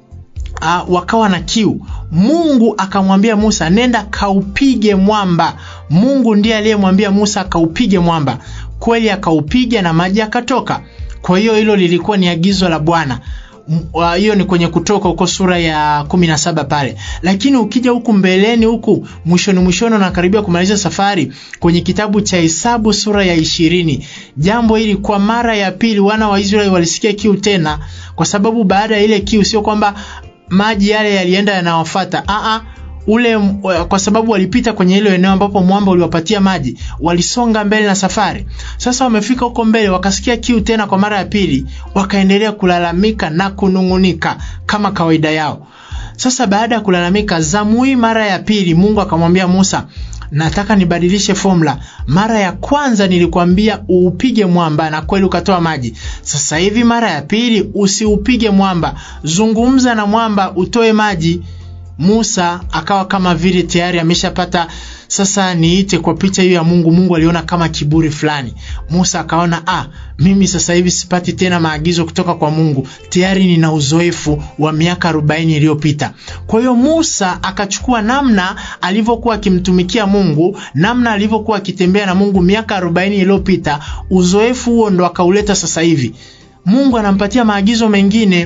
uh, wakawa na kiu. Mungu akamwambia Musa, nenda kaupige mwamba. Mungu ndiye aliyemwambia Musa kaupige mwamba. Kweli akaupiga na maji akatoka. Kwa hiyo hilo lilikuwa ni agizo la Bwana hiyo ni kwenye Kutoka huko sura ya kumi na saba pale, lakini ukija huku mbeleni huku mwishoni mwishoni nakaribia kumaliza safari kwenye kitabu cha Hesabu sura ya ishirini, jambo hili kwa mara ya pili wana wa Israeli walisikia kiu tena, kwa sababu baada ya ile kiu sio kwamba maji yale yalienda yanawafata a ule kwa sababu walipita kwenye ile eneo ambapo mwamba uliwapatia maji, walisonga mbele na safari. Sasa wamefika huko mbele, wakasikia kiu tena kwa mara ya pili, wakaendelea kulalamika na kunung'unika kama kawaida yao. Sasa baada ya kulalamika zamu hii mara ya pili, Mungu akamwambia Musa, nataka nibadilishe formula. Mara ya kwanza nilikwambia uupige mwamba na kweli ukatoa maji. Sasa hivi mara ya pili usiupige mwamba, zungumza na mwamba utoe maji. Musa akawa kama vile tayari ameshapata sasa, niite kwa picha hiyo ya Mungu. Mungu aliona kama kiburi fulani. Musa akaona ah, mimi sasa hivi sipati tena maagizo kutoka kwa Mungu, tayari nina uzoefu wa miaka arobaini iliyopita. Kwa hiyo Musa akachukua namna alivyokuwa akimtumikia Mungu, namna alivyokuwa akitembea na Mungu miaka arobaini iliyopita, uzoefu huo ndo akauleta sasa hivi. Mungu anampatia maagizo mengine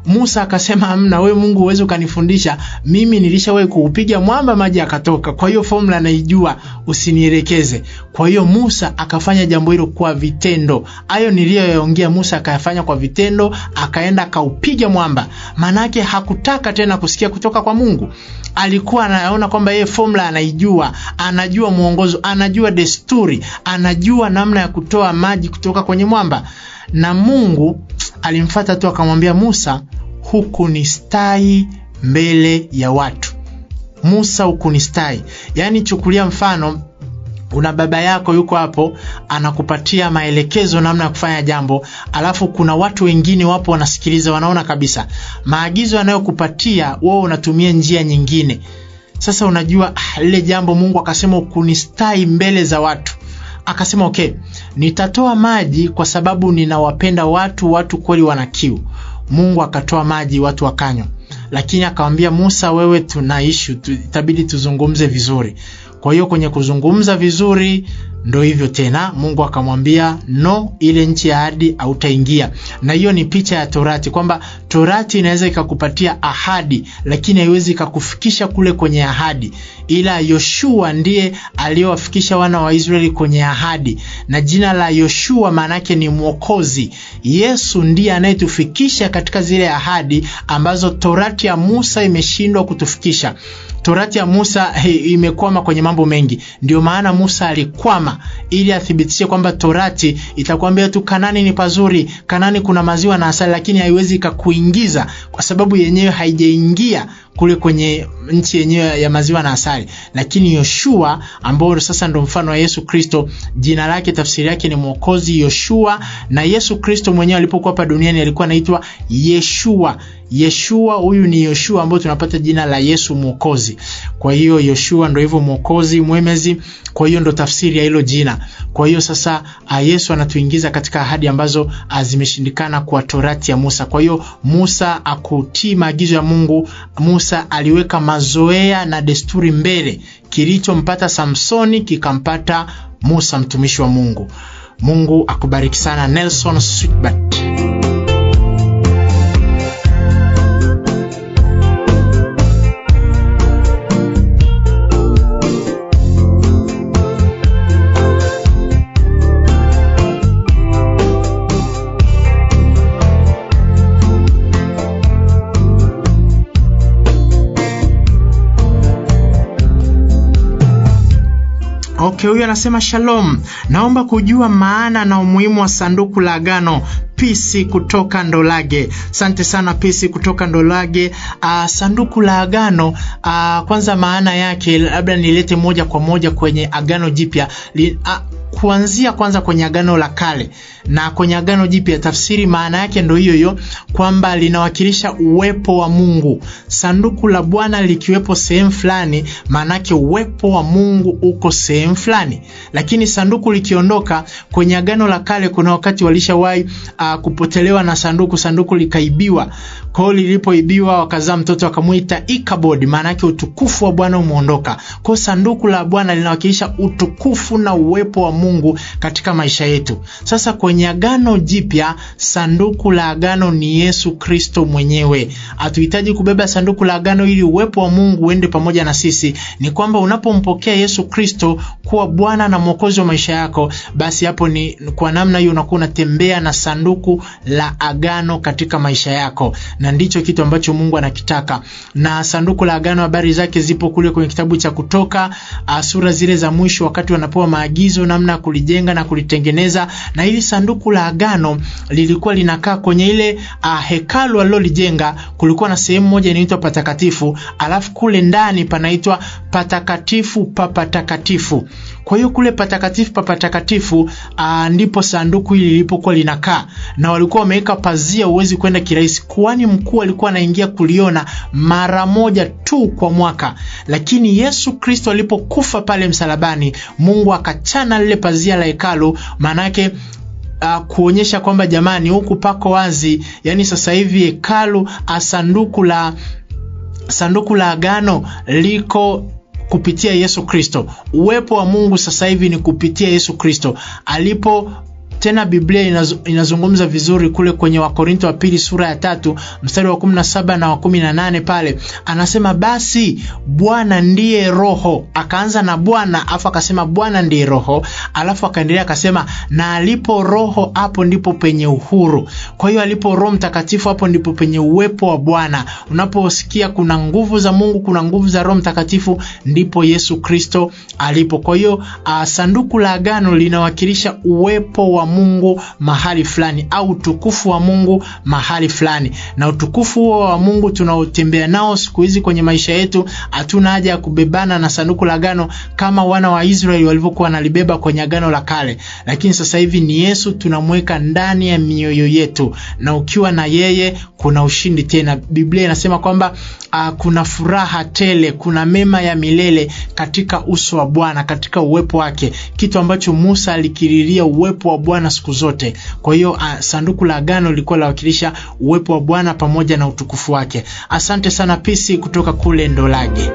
Musa akasema amna, we Mungu huwezi ukanifundisha mimi, nilishawahi kuupiga mwamba maji yakatoka, kwa hiyo formula naijua, usinielekeze. Kwa hiyo Musa akafanya jambo hilo kwa vitendo. Hayo niliyoyaongea Musa akayafanya kwa vitendo, akaenda akaupiga mwamba. Maanake hakutaka tena kusikia kutoka kwa Mungu, alikuwa anaona kwamba yeye formula anaijua, anajua mwongozo, anajua desturi, anajua namna ya kutoa maji kutoka kwenye mwamba na Mungu alimfata tu akamwambia Musa, huku ni stai mbele ya watu. Musa, huku ni stai. Yaani, chukulia mfano una baba yako yuko hapo anakupatia maelekezo namna ya kufanya jambo, alafu kuna watu wengine wapo wanasikiliza, wanaona kabisa maagizo anayokupatia wewe unatumia njia nyingine. Sasa unajua lile jambo Mungu akasema ukunistai mbele za watu akasema okay, nitatoa maji kwa sababu ninawapenda watu, watu kweli wana kiu. Mungu akatoa maji, watu wakanywa, lakini akamwambia Musa, wewe tuna issue tu, itabidi tuzungumze vizuri. Kwa hiyo kwenye kuzungumza vizuri ndo hivyo tena, Mungu akamwambia no, ile nchi ya ahadi hautaingia. Na hiyo ni picha ya Torati, kwamba Torati inaweza ikakupatia ahadi, lakini haiwezi ikakufikisha kule kwenye ahadi, ila Yoshua ndiye aliyowafikisha wana wa Israeli kwenye ahadi, na jina la Yoshua maana yake ni Mwokozi. Yesu ndiye anayetufikisha katika zile ahadi ambazo Torati ya Musa imeshindwa kutufikisha. Torati ya Musa he, imekwama kwenye mambo mengi. Ndio maana Musa alikwama ili athibitishe kwamba Torati itakwambia tu Kanani ni pazuri, Kanani kuna maziwa na asali, lakini haiwezi ikakuingiza kwa sababu yenyewe haijaingia kule kwenye nchi yenyewe ya maziwa na asali. Lakini Yoshua ambao sasa ndo mfano wa Yesu Kristo, jina lake tafsiri yake ni Mwokozi Yoshua, na Yesu Kristo mwenyewe alipokuwa hapa duniani alikuwa anaitwa Yeshua. Yeshua huyu ni Yoshua ambao tunapata jina la Yesu Mwokozi. Kwa hiyo Yoshua ndo hivyo Mwokozi, mwemezi. Kwa hiyo ndo tafsiri ya hilo jina. Kwa hiyo sasa Yesu anatuingiza katika ahadi ambazo zimeshindikana kwa Torati ya Musa. Kwa hiyo Musa akutii maagizo ya Mungu. Musa aliweka mazoea na desturi mbele. Kilichompata Samsoni kikampata Musa mtumishi wa Mungu. Mungu akubariki sana. Nelson Sweetbat. Okay, huyu anasema shalom, naomba kujua maana na umuhimu wa sanduku la agano. Pisi kutoka Ndolage. Asante sana Pisi kutoka Ndolage. Uh, sanduku la agano uh, kwanza maana yake labda nilete moja kwa moja kwenye agano jipya uh, kuanzia kwanza kwenye agano la kale na kwenye agano jipya, tafsiri maana yake ndo hiyo hiyo, kwamba linawakilisha uwepo wa Mungu. Sanduku la Bwana likiwepo sehemu fulani, maana yake uwepo wa Mungu uko sehemu fulani. Lakini sanduku likiondoka kwenye agano la kale, kuna wakati walishawahi uh, kupotelewa na sanduku, sanduku likaibiwa. Kwa hiyo lilipoibiwa, wakazaa mtoto wakamwita Ikabodi, maana yake utukufu wa Bwana umeondoka. Kwa hiyo sanduku la Bwana linawakilisha utukufu na uwepo wa Mungu katika maisha yetu. Sasa kwenye agano jipya, sanduku la agano ni Yesu Kristo mwenyewe. Hatuhitaji kubeba sanduku la agano ili uwepo wa Mungu uende pamoja na sisi. Ni kwamba unapompokea Yesu Kristo kuwa Bwana na Mwokozi wa maisha yako, basi hapo ni kwa namna hiyo unakuwa unatembea na sanduku la agano katika maisha yako, na ndicho kitu ambacho Mungu anakitaka. Na sanduku la agano, habari zake zipo kule kwenye kitabu cha Kutoka, sura zile za mwisho, wakati wanapewa maagizo namna ya kulijenga na kulitengeneza. Na hili sanduku la agano lilikuwa linakaa kwenye ile uh, hekalu alilolijenga. Kulikuwa na sehemu moja inaitwa patakatifu, alafu kule ndani panaitwa patakatifu pa patakatifu. Kwa hiyo kule patakatifu pa patakatifu uh, ndipo sanduku hili lilipokuwa linakaa, na walikuwa wameweka pazia, huwezi kwenda kirahisi. Kuhani mkuu alikuwa anaingia kuliona mara moja tu kwa mwaka, lakini Yesu Kristo alipokufa pale msalabani, Mungu akachana lile pazia la hekalu, maanake Uh, kuonyesha kwamba jamani, huku pako wazi, yani sasa hivi hekalu sanduku la sanduku la agano liko kupitia Yesu Kristo. Uwepo wa Mungu sasa hivi ni kupitia Yesu Kristo alipo tena biblia inaz, inazungumza vizuri kule kwenye wakorinto wa pili sura ya tatu mstari wa 17 na wa 18 pale anasema basi bwana ndiye roho akaanza na bwana alafu akasema bwana ndiye roho alafu akaendelea akasema na alipo roho hapo ndipo penye uhuru kwa hiyo alipo roho mtakatifu hapo ndipo penye uwepo wa bwana unaposikia kuna nguvu za mungu kuna nguvu za roho mtakatifu ndipo yesu kristo alipo kwa hiyo uh, sanduku la agano linawakilisha uwepo wa mungu mahali fulani au utukufu wa mungu mahali fulani na utukufu huo wa mungu tunaotembea nao siku hizi kwenye maisha yetu hatuna haja ya kubebana na sanduku la agano kama wana wa israeli walivyokuwa wanalibeba kwenye agano la kale lakini sasa hivi ni yesu tunamweka ndani ya mioyo yetu na ukiwa na yeye kuna ushindi tena biblia inasema kwamba uh, kuna furaha tele kuna mema ya milele katika uso wa bwana katika uwepo wake kitu ambacho musa alikiriria uwepo wa bwana siku zote kwa hiyo uh, sanduku la agano lilikuwa lawakilisha uwepo wa bwana pamoja na utukufu wake asante sana pisi kutoka kule ndolage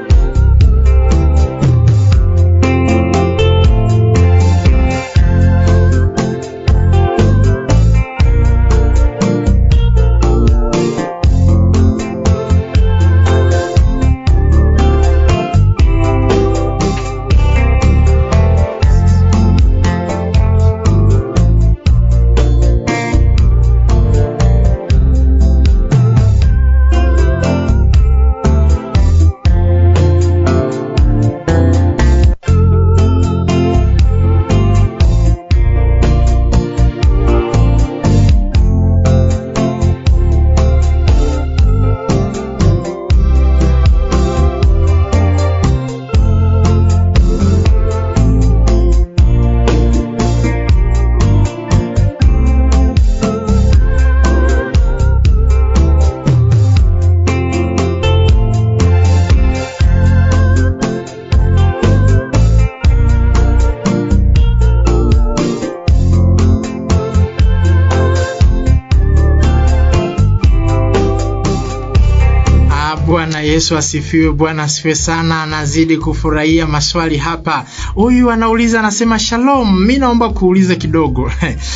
bwana yesu asifiwe bwana asifiwe sana anazidi kufurahia maswali hapa huyu anauliza anasema shalom mi naomba kuuliza kidogo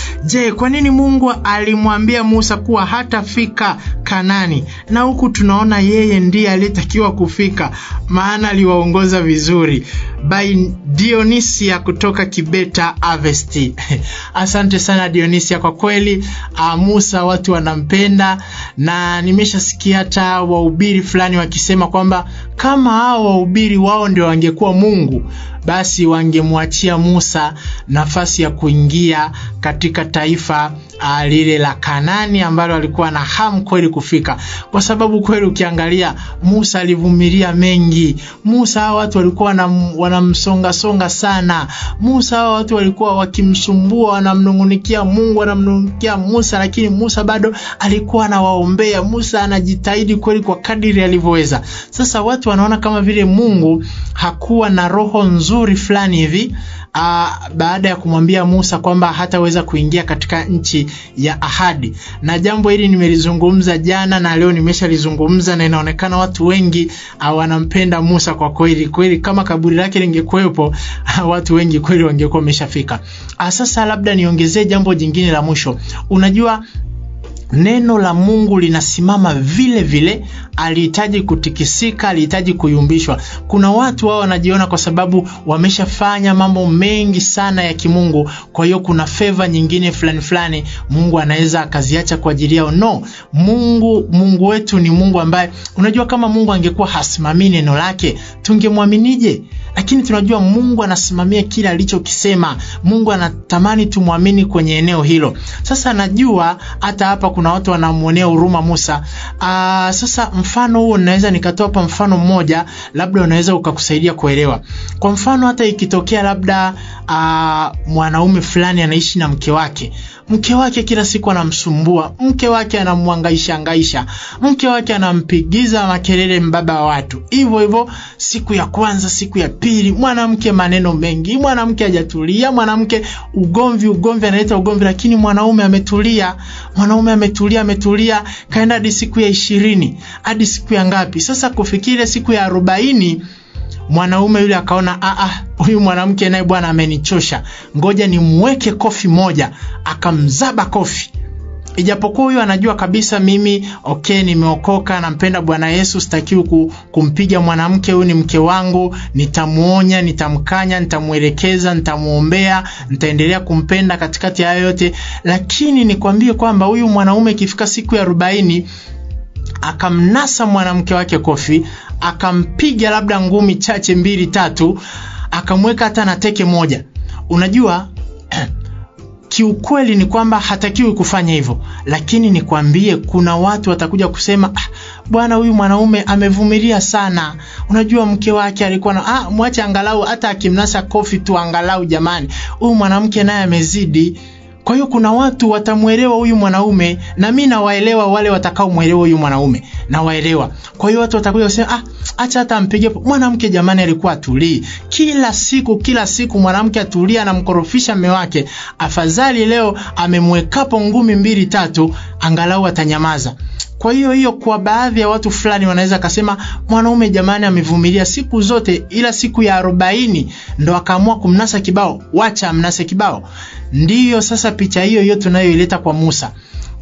je kwa nini mungu alimwambia musa kuwa hatafika kanani na huku tunaona yeye ndiye aliyetakiwa kufika maana aliwaongoza vizuri by dionisia kutoka kibeta avesti asante sana dionisia kwa kweli uh, musa watu wanampenda na nimeshasikia hata wahubiri fulani wakisema kwamba kama hao wahubiri wao ndio wangekuwa mungu basi wangemwachia musa nafasi ya kuingia katika taifa uh, lile la kanani ambalo alikuwa na hamu kweli kufika kwa sababu kweli ukiangalia musa alivumilia mengi musa hawa watu walikuwa wanamsongasonga sana musa hawa watu walikuwa wakimsumbua wanamnungunikia mungu wanamnungunikia musa lakini musa bado alikuwa anawaombea musa anajitahidi kweli kwa kadiri alivyoweza sasa watu wanaona kama vile mungu hakuwa na roho nzuri fulani hivi uh, baada ya kumwambia Musa kwamba hataweza kuingia katika nchi ya ahadi. Na jambo hili nimelizungumza jana na leo nimeshalizungumza, na inaonekana watu wengi uh, wanampenda Musa kwa kweli kweli. Kama kaburi lake lingekuwepo, uh, watu wengi kweli wangekuwa wameshafika. Uh, sasa labda niongezee jambo jingine la mwisho. Unajua neno la Mungu linasimama vile vile, alihitaji kutikisika, alihitaji kuyumbishwa. Kuna watu wao wanajiona kwa sababu wameshafanya mambo mengi sana ya kimungu, kwa hiyo kuna feva nyingine fulani fulani Mungu anaweza akaziacha kwa ajili yao. No, Mungu Mungu wetu ni Mungu ambaye, unajua, kama Mungu angekuwa hasimamii neno lake tungemwaminije? Lakini tunajua Mungu anasimamia kile alichokisema. Mungu anatamani tumwamini kwenye eneo hilo. Sasa najua hata hapa kuna watu wanamwonea huruma Musa. Aa, sasa mfano huo naweza nikatoa hapa mfano mmoja, labda unaweza ukakusaidia kuelewa. Kwa mfano hata ikitokea labda aa, mwanaume fulani anaishi na mke wake mke wake kila siku anamsumbua, mke wake anamwangaisha angaisha, mke wake anampigiza makelele mbaba wa watu. Hivyo hivyo, siku ya kwanza, siku ya pili, mwanamke maneno mengi, mwanamke hajatulia, mwanamke ugomvi, ugomvi, analeta ugomvi, lakini mwanaume ametulia, mwanaume ametulia, ametulia, kaenda hadi siku ya ishirini, hadi siku ya ngapi? Sasa kufikia ile siku ya arobaini mwanaume yule akaona ah, ah, huyu mwanamke naye bwana amenichosha, ngoja nimweke kofi moja, akamzaba kofi ijapokuwa huyu anajua kabisa mimi okay, nimeokoka, nampenda Bwana Yesu, sitakiwi kumpiga mwanamke huyu, ni mke wangu, nitamuonya, nitamkanya, nitamwelekeza, nitamwombea, nitaendelea kumpenda katikati ya yote. Lakini nikwambie kwamba huyu mwanaume ikifika siku ya arobaini akamnasa mwanamke wake kofi, akampiga labda ngumi chache mbili tatu, akamweka hata na teke moja, unajua kiukweli ni kwamba hatakiwi kufanya hivyo, lakini nikwambie, kuna watu watakuja kusema ah, bwana huyu mwanaume amevumilia sana. Unajua mke wake alikuwa na ah, mwache angalau hata akimnasa kofi tu, angalau jamani, huyu mwanamke naye amezidi. Kwa hiyo kuna watu watamwelewa huyu mwanaume, na mimi nawaelewa wale watakaomwelewa huyu mwanaume, nawaelewa. Kwa hiyo watu watakuja kusema ah, acha hata ampige mwanamke. Jamani, alikuwa atulii kila siku kila siku, mwanamke atulia, anamkorofisha mume wake. Afadhali leo amemwekapo ngumi mbili tatu, angalau atanyamaza. Kwa hiyo hiyo, kwa baadhi ya watu fulani wanaweza kasema mwanaume jamani, amevumilia siku zote, ila siku ya arobaini ndo akaamua kumnasa kibao. Wacha amnase kibao. Ndiyo sasa picha hiyo hiyo tunayoileta kwa Musa.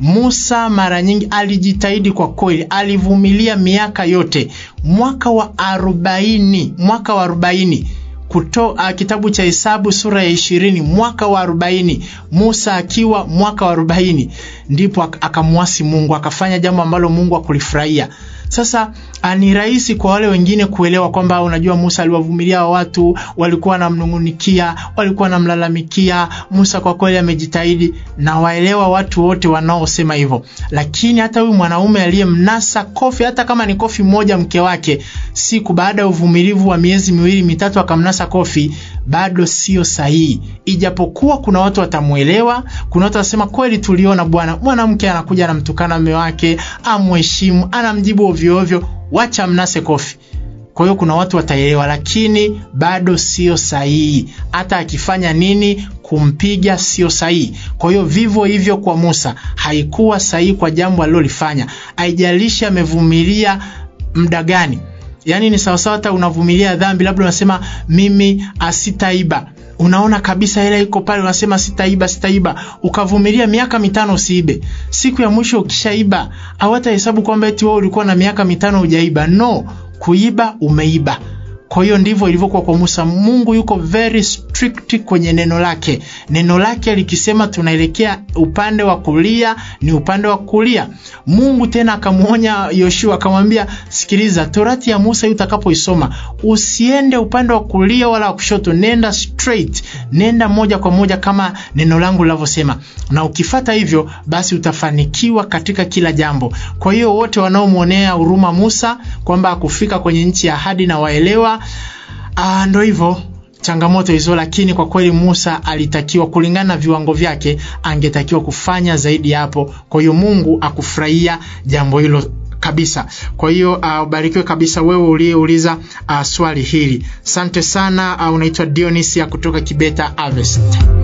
Musa mara nyingi alijitahidi kwa kweli, alivumilia miaka yote. Mwaka wa arobaini, mwaka wa arobaini kuto uh, kitabu cha Hesabu sura ya ishirini mwaka wa arobaini Musa akiwa mwaka wa arobaini ndipo akamwasi Mungu, akafanya jambo ambalo Mungu akulifurahia. Sasa ni rahisi kwa wale wengine kuelewa kwamba unajua, Musa aliwavumilia watu, walikuwa wanamnungunikia, walikuwa wanamlalamikia. Musa kwa kweli amejitahidi, na waelewa watu wote wanaosema hivyo. Lakini hata huyu mwanaume aliyemnasa kofi, hata kama ni kofi moja mke wake, siku baada ya uvumilivu wa miezi miwili mitatu, akamnasa kofi, bado sio sahihi. Ijapokuwa kuna watu watamwelewa, kuna watu watasema kweli, tuliona bwana, mwanamke anakuja anamtukana mume wake, amheshimu, anamjibu ovyo ovyo, wacha mnase kofi. Kwa hiyo kuna watu wataelewa, lakini bado sio sahihi. Hata akifanya nini, kumpiga sio sahihi. Kwa hiyo vivyo hivyo kwa Musa, haikuwa sahihi kwa jambo alilolifanya, haijalishi amevumilia muda gani. Yaani ni sawasawa, hata unavumilia dhambi, labda unasema mimi asitaiba unaona kabisa hela iko pale, unasema sitaiba, sitaiba, ukavumilia miaka mitano usiibe. Siku ya mwisho ukishaiba, hawatahesabu kwamba eti wewe ulikuwa na miaka mitano hujaiba. No, kuiba umeiba. Kwa hiyo ndivyo ilivyokuwa kwa Musa. Mungu yuko very strict kwenye neno lake. Neno lake likisema tunaelekea upande wa kulia, ni upande wa kulia. Mungu tena akamwonya Yoshua, akamwambia sikiliza, torati ya Musa hii utakapoisoma usiende upande wa kulia wala wa kushoto, nenda straight, nenda moja kwa moja kama neno langu linavyosema, na ukifata hivyo, basi utafanikiwa katika kila jambo. Kwa hiyo wote wanaomwonea huruma Musa kwamba akufika kwenye nchi ya ahadi na waelewa Ah, ndo hivyo changamoto hizo, lakini kwa kweli Musa alitakiwa kulingana na viwango vyake, angetakiwa kufanya zaidi hapo. Kwa hiyo Mungu akufurahia jambo hilo kabisa. Kwa hiyo uh, ubarikiwe kabisa wewe uliyeuliza uh, swali hili. Asante sana. Uh, unaitwa Dionisia kutoka Kibeta Harvest.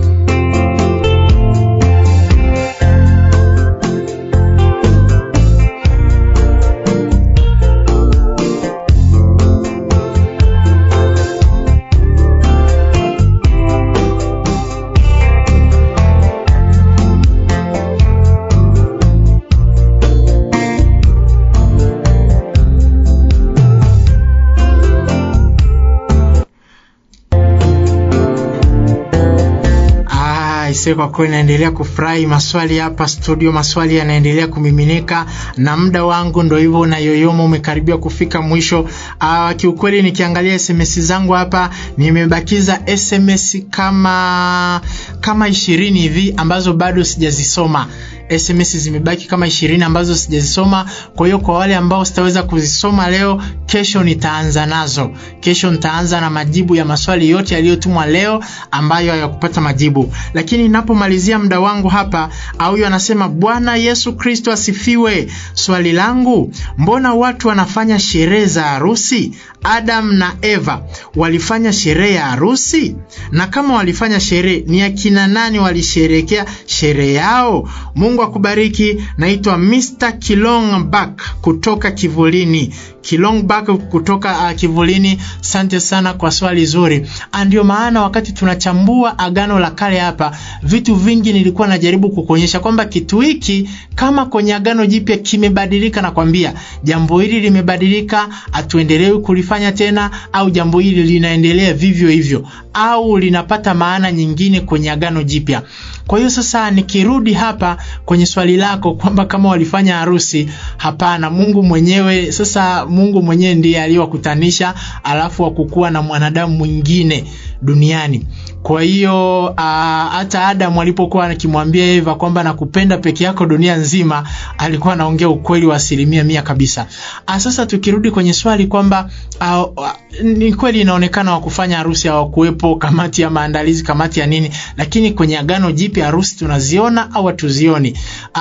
Kwa kweli naendelea kufurahi maswali hapa studio, maswali yanaendelea kumiminika na muda wangu ndo hivyo na yoyoma umekaribia kufika mwisho. Aa, kiukweli nikiangalia SMS zangu hapa nimebakiza SMS kama kama ishirini hivi ambazo bado sijazisoma. SMS zimebaki kama ishirini ambazo sijazisoma. Kwa hiyo kwa wale ambao sitaweza kuzisoma leo, kesho nitaanza nazo. Kesho nitaanza na majibu ya maswali yote yaliyotumwa leo ambayo hayakupata majibu. Lakini ninapomalizia muda wangu hapa, huyu anasema Bwana Yesu Kristo asifiwe. Swali langu, mbona watu wanafanya sherehe za harusi? Adam na Eva walifanya sherehe ya harusi? Na kama walifanya sherehe, ni akina nani walisherekea sherehe yao? Mungu Mungu akubariki. Naitwa Mr. Kilongbak kutoka Kivulini. Kilongbak kutoka uh, Kivulini. Asante sana kwa swali zuri. Ndio maana wakati tunachambua Agano la Kale hapa, vitu vingi nilikuwa najaribu kukuonyesha kwamba kitu hiki kama kwenye Agano Jipya kimebadilika, na kwambia jambo hili limebadilika, hatuendelewi kulifanya tena, au jambo hili linaendelea vivyo hivyo, au linapata maana nyingine kwenye Agano Jipya. Kwa hiyo sasa nikirudi hapa kwenye swali lako kwamba kama walifanya harusi, hapana. Mungu mwenyewe sasa, Mungu mwenyewe ndiye aliyowakutanisha, alafu wakukuwa na mwanadamu mwingine duniani. Kwa hiyo hata Adamu alipokuwa akimwambia Eva kwamba nakupenda peke yako dunia nzima, alikuwa anaongea ukweli wa asilimia mia kabisa. A, sasa tukirudi kwenye swali kwamba ni kweli inaonekana wakufanya harusi hawakuwepo, kamati ya maandalizi, kamati ya nini, lakini kwenye Agano Jipya harusi tunaziona au hatuzioni?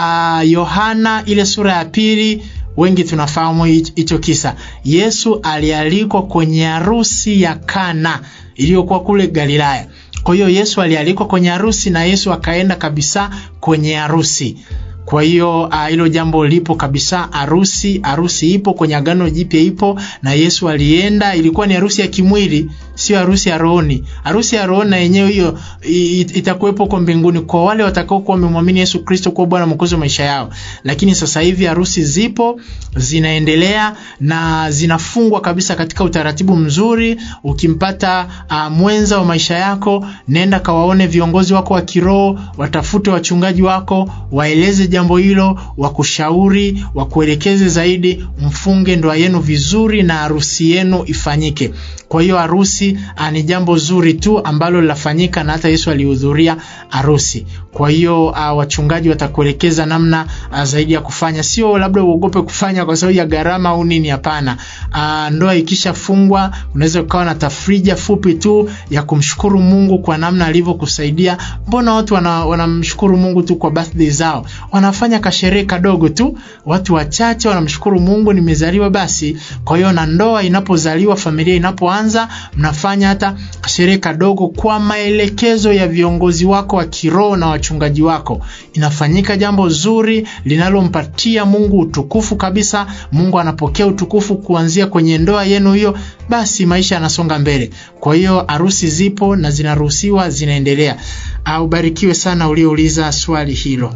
Yohana ile sura ya pili wengi tunafahamu hicho kisa. Yesu alialikwa kwenye harusi ya Kana iliyokuwa kule Galilaya. Kwa hiyo Yesu alialikwa kwenye harusi na Yesu akaenda kabisa kwenye harusi. Kwa hiyo hilo uh, jambo lipo kabisa. Harusi harusi ipo kwenye Agano Jipya ipo, na Yesu alienda. Ilikuwa ni harusi ya kimwili, sio harusi ya rohoni. Harusi ya rohoni na yenyewe hiyo itakuwepo huko mbinguni kwa wale watakao kuwa wamemwamini Yesu Kristo kuwa Bwana Mwokozi wa maisha yao. Lakini sasa hivi harusi zipo zinaendelea na zinafungwa kabisa katika utaratibu mzuri. Ukimpata uh, mwenza wa maisha yako, nenda kawaone viongozi wako wa kiroho, watafute wachungaji wako, waeleze jambo hilo, wakushauri, wakuelekeze zaidi, mfunge ndoa yenu vizuri na harusi yenu ifanyike. Kwa hiyo harusi ni jambo zuri tu ambalo linafanyika na hata Yesu alihudhuria harusi. Kwa hiyo uh, wachungaji watakuelekeza namna uh, zaidi ya kufanya, sio labda uogope kufanya kwa sababu ya gharama au nini. Hapana. Uh, ndoa ikishafungwa unaweza ukawa na tafrija fupi tu ya kumshukuru Mungu kwa namna alivyokusaidia. Mbona watu wanamshukuru wana Mungu tu kwa birthday zao, wanafanya kasherehe kadogo tu, watu wachache wanamshukuru Mungu, nimezaliwa basi. Kwa hiyo na ndoa inapozaliwa, familia inapoanza, mnafanya hata kasherehe kadogo kwa maelekezo ya viongozi wako wa kiroho na wachungaji wako. Inafanyika jambo zuri linalompatia Mungu utukufu kabisa. Mungu anapokea utukufu kuanzia kwenye ndoa yenu hiyo, basi maisha yanasonga mbele. Kwa hiyo harusi zipo na zinaruhusiwa, zinaendelea. Ubarikiwe sana uliouliza swali hilo.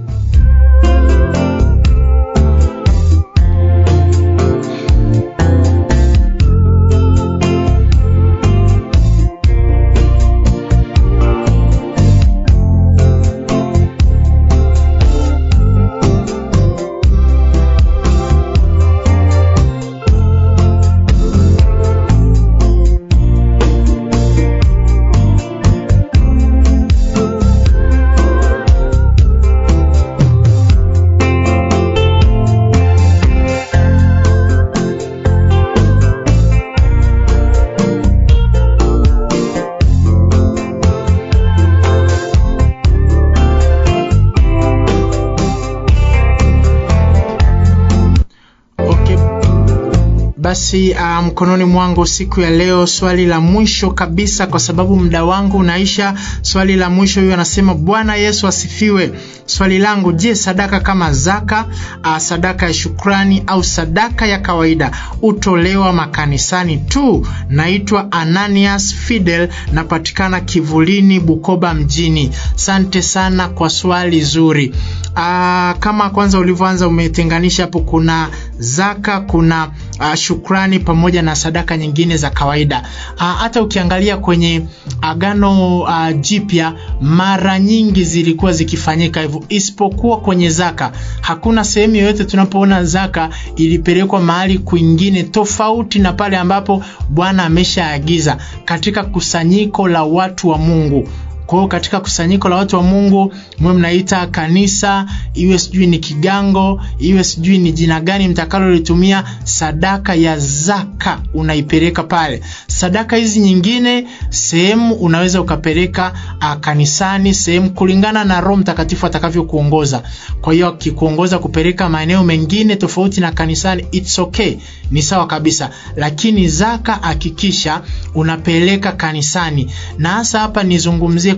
Basi uh, mkononi mwangu siku ya leo, swali la mwisho kabisa, kwa sababu muda wangu unaisha. Swali la mwisho hiyo anasema, Bwana Yesu asifiwe. Swali langu, je, sadaka kama zaka, uh, sadaka ya shukrani au sadaka ya kawaida utolewa makanisani tu? Naitwa Ananias Fidel, napatikana Kivulini, Bukoba mjini. Sante sana kwa swali zuri. Uh, kama kwanza ulivyoanza umetenganisha hapo, kuna zaka, kuna uh, shukrani pamoja na sadaka nyingine za kawaida. Hata uh, ukiangalia kwenye Agano uh, Jipya mara nyingi zilikuwa zikifanyika hivyo, isipokuwa kwenye zaka. Hakuna sehemu yoyote tunapoona zaka ilipelekwa mahali kwingine tofauti na pale ambapo Bwana ameshaagiza katika kusanyiko la watu wa Mungu. Kwa hiyo katika kusanyiko la watu wa Mungu mwe mnaita kanisa, iwe sijui ni kigango, iwe sijui ni jina gani mtakalolitumia, sadaka ya zaka unaipeleka pale. Sadaka hizi nyingine sehemu unaweza ukapeleka uh, kanisani, sehemu kulingana na Roho Mtakatifu atakavyokuongoza. Kwa hiyo akikuongoza kupeleka maeneo mengine tofauti na kanisani, it's okay, ni sawa kabisa, lakini zaka hakikisha unapeleka kanisani, na hasa hapa nizungumzie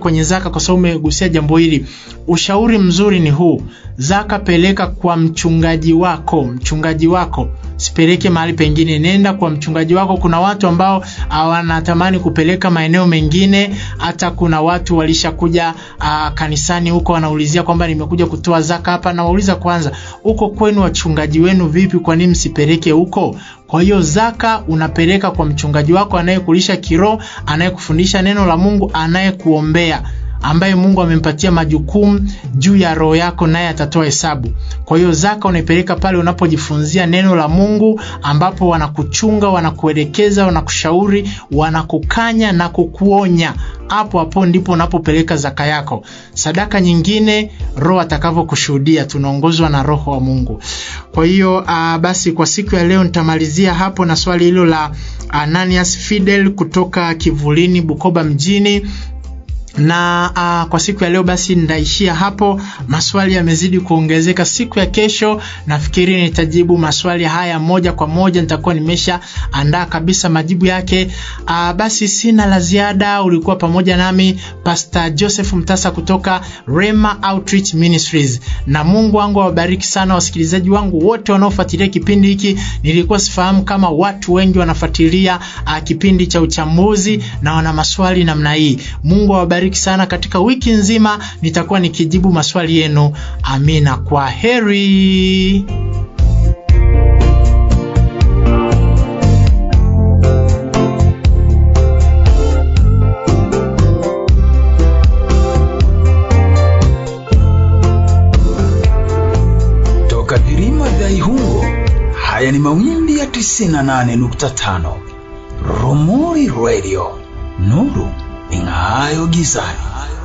kwenye zaka, kwa sababu umegusia jambo hili. Ushauri mzuri ni huu, zaka peleka kwa mchungaji wako, mchungaji wako sipeleke mahali pengine, nenda kwa mchungaji wako. Kuna watu ambao wanatamani kupeleka maeneo mengine, hata kuna watu walishakuja uh, kanisani huko wanaulizia kwamba nimekuja kutoa zaka hapa. Nawauliza kwanza, huko kwenu wachungaji wenu vipi? Kwa nini msipeleke huko? Kwa hiyo zaka unapeleka kwa mchungaji wako anayekulisha kiroho, anayekufundisha neno la Mungu, anayekuombea ambaye Mungu amempatia majukumu juu ya roho yako, naye atatoa hesabu. Kwa hiyo zaka unaipeleka pale unapojifunzia neno la Mungu, ambapo wanakuchunga, wanakuelekeza, wanakushauri, wanakukanya na kukuonya. Hapo hapo ndipo unapopeleka zaka yako. Sadaka nyingine Roho atakavyokushuhudia, tunaongozwa na Roho wa Mungu. Kwa hiyo uh, basi kwa siku ya leo nitamalizia hapo na swali hilo la Ananias Fidel kutoka Kivulini, Bukoba mjini na uh, kwa siku ya leo basi nitaishia hapo. Maswali yamezidi kuongezeka. Siku ya kesho nafikiri nitajibu maswali haya moja kwa moja, nitakuwa nimesha andaa kabisa majibu yake. Uh, basi sina la ziada. Ulikuwa pamoja nami Pastor Joseph Mtasa kutoka Rema Outreach Ministries, na Mungu wangu awabariki sana wasikilizaji wangu wote wanaofuatilia kipindi hiki. Nilikuwa sifahamu kama watu wengi wanafuatilia uh, kipindi cha uchambuzi na wana maswali namna hii. Mungu awabariki sana. Katika wiki nzima nitakuwa nikijibu maswali yenu. Amina, kwa heri. Toka Dirima vya Ihungo, haya ni mawimbi ya 98.5 Romori Radio, nuru ing'aayo gizani.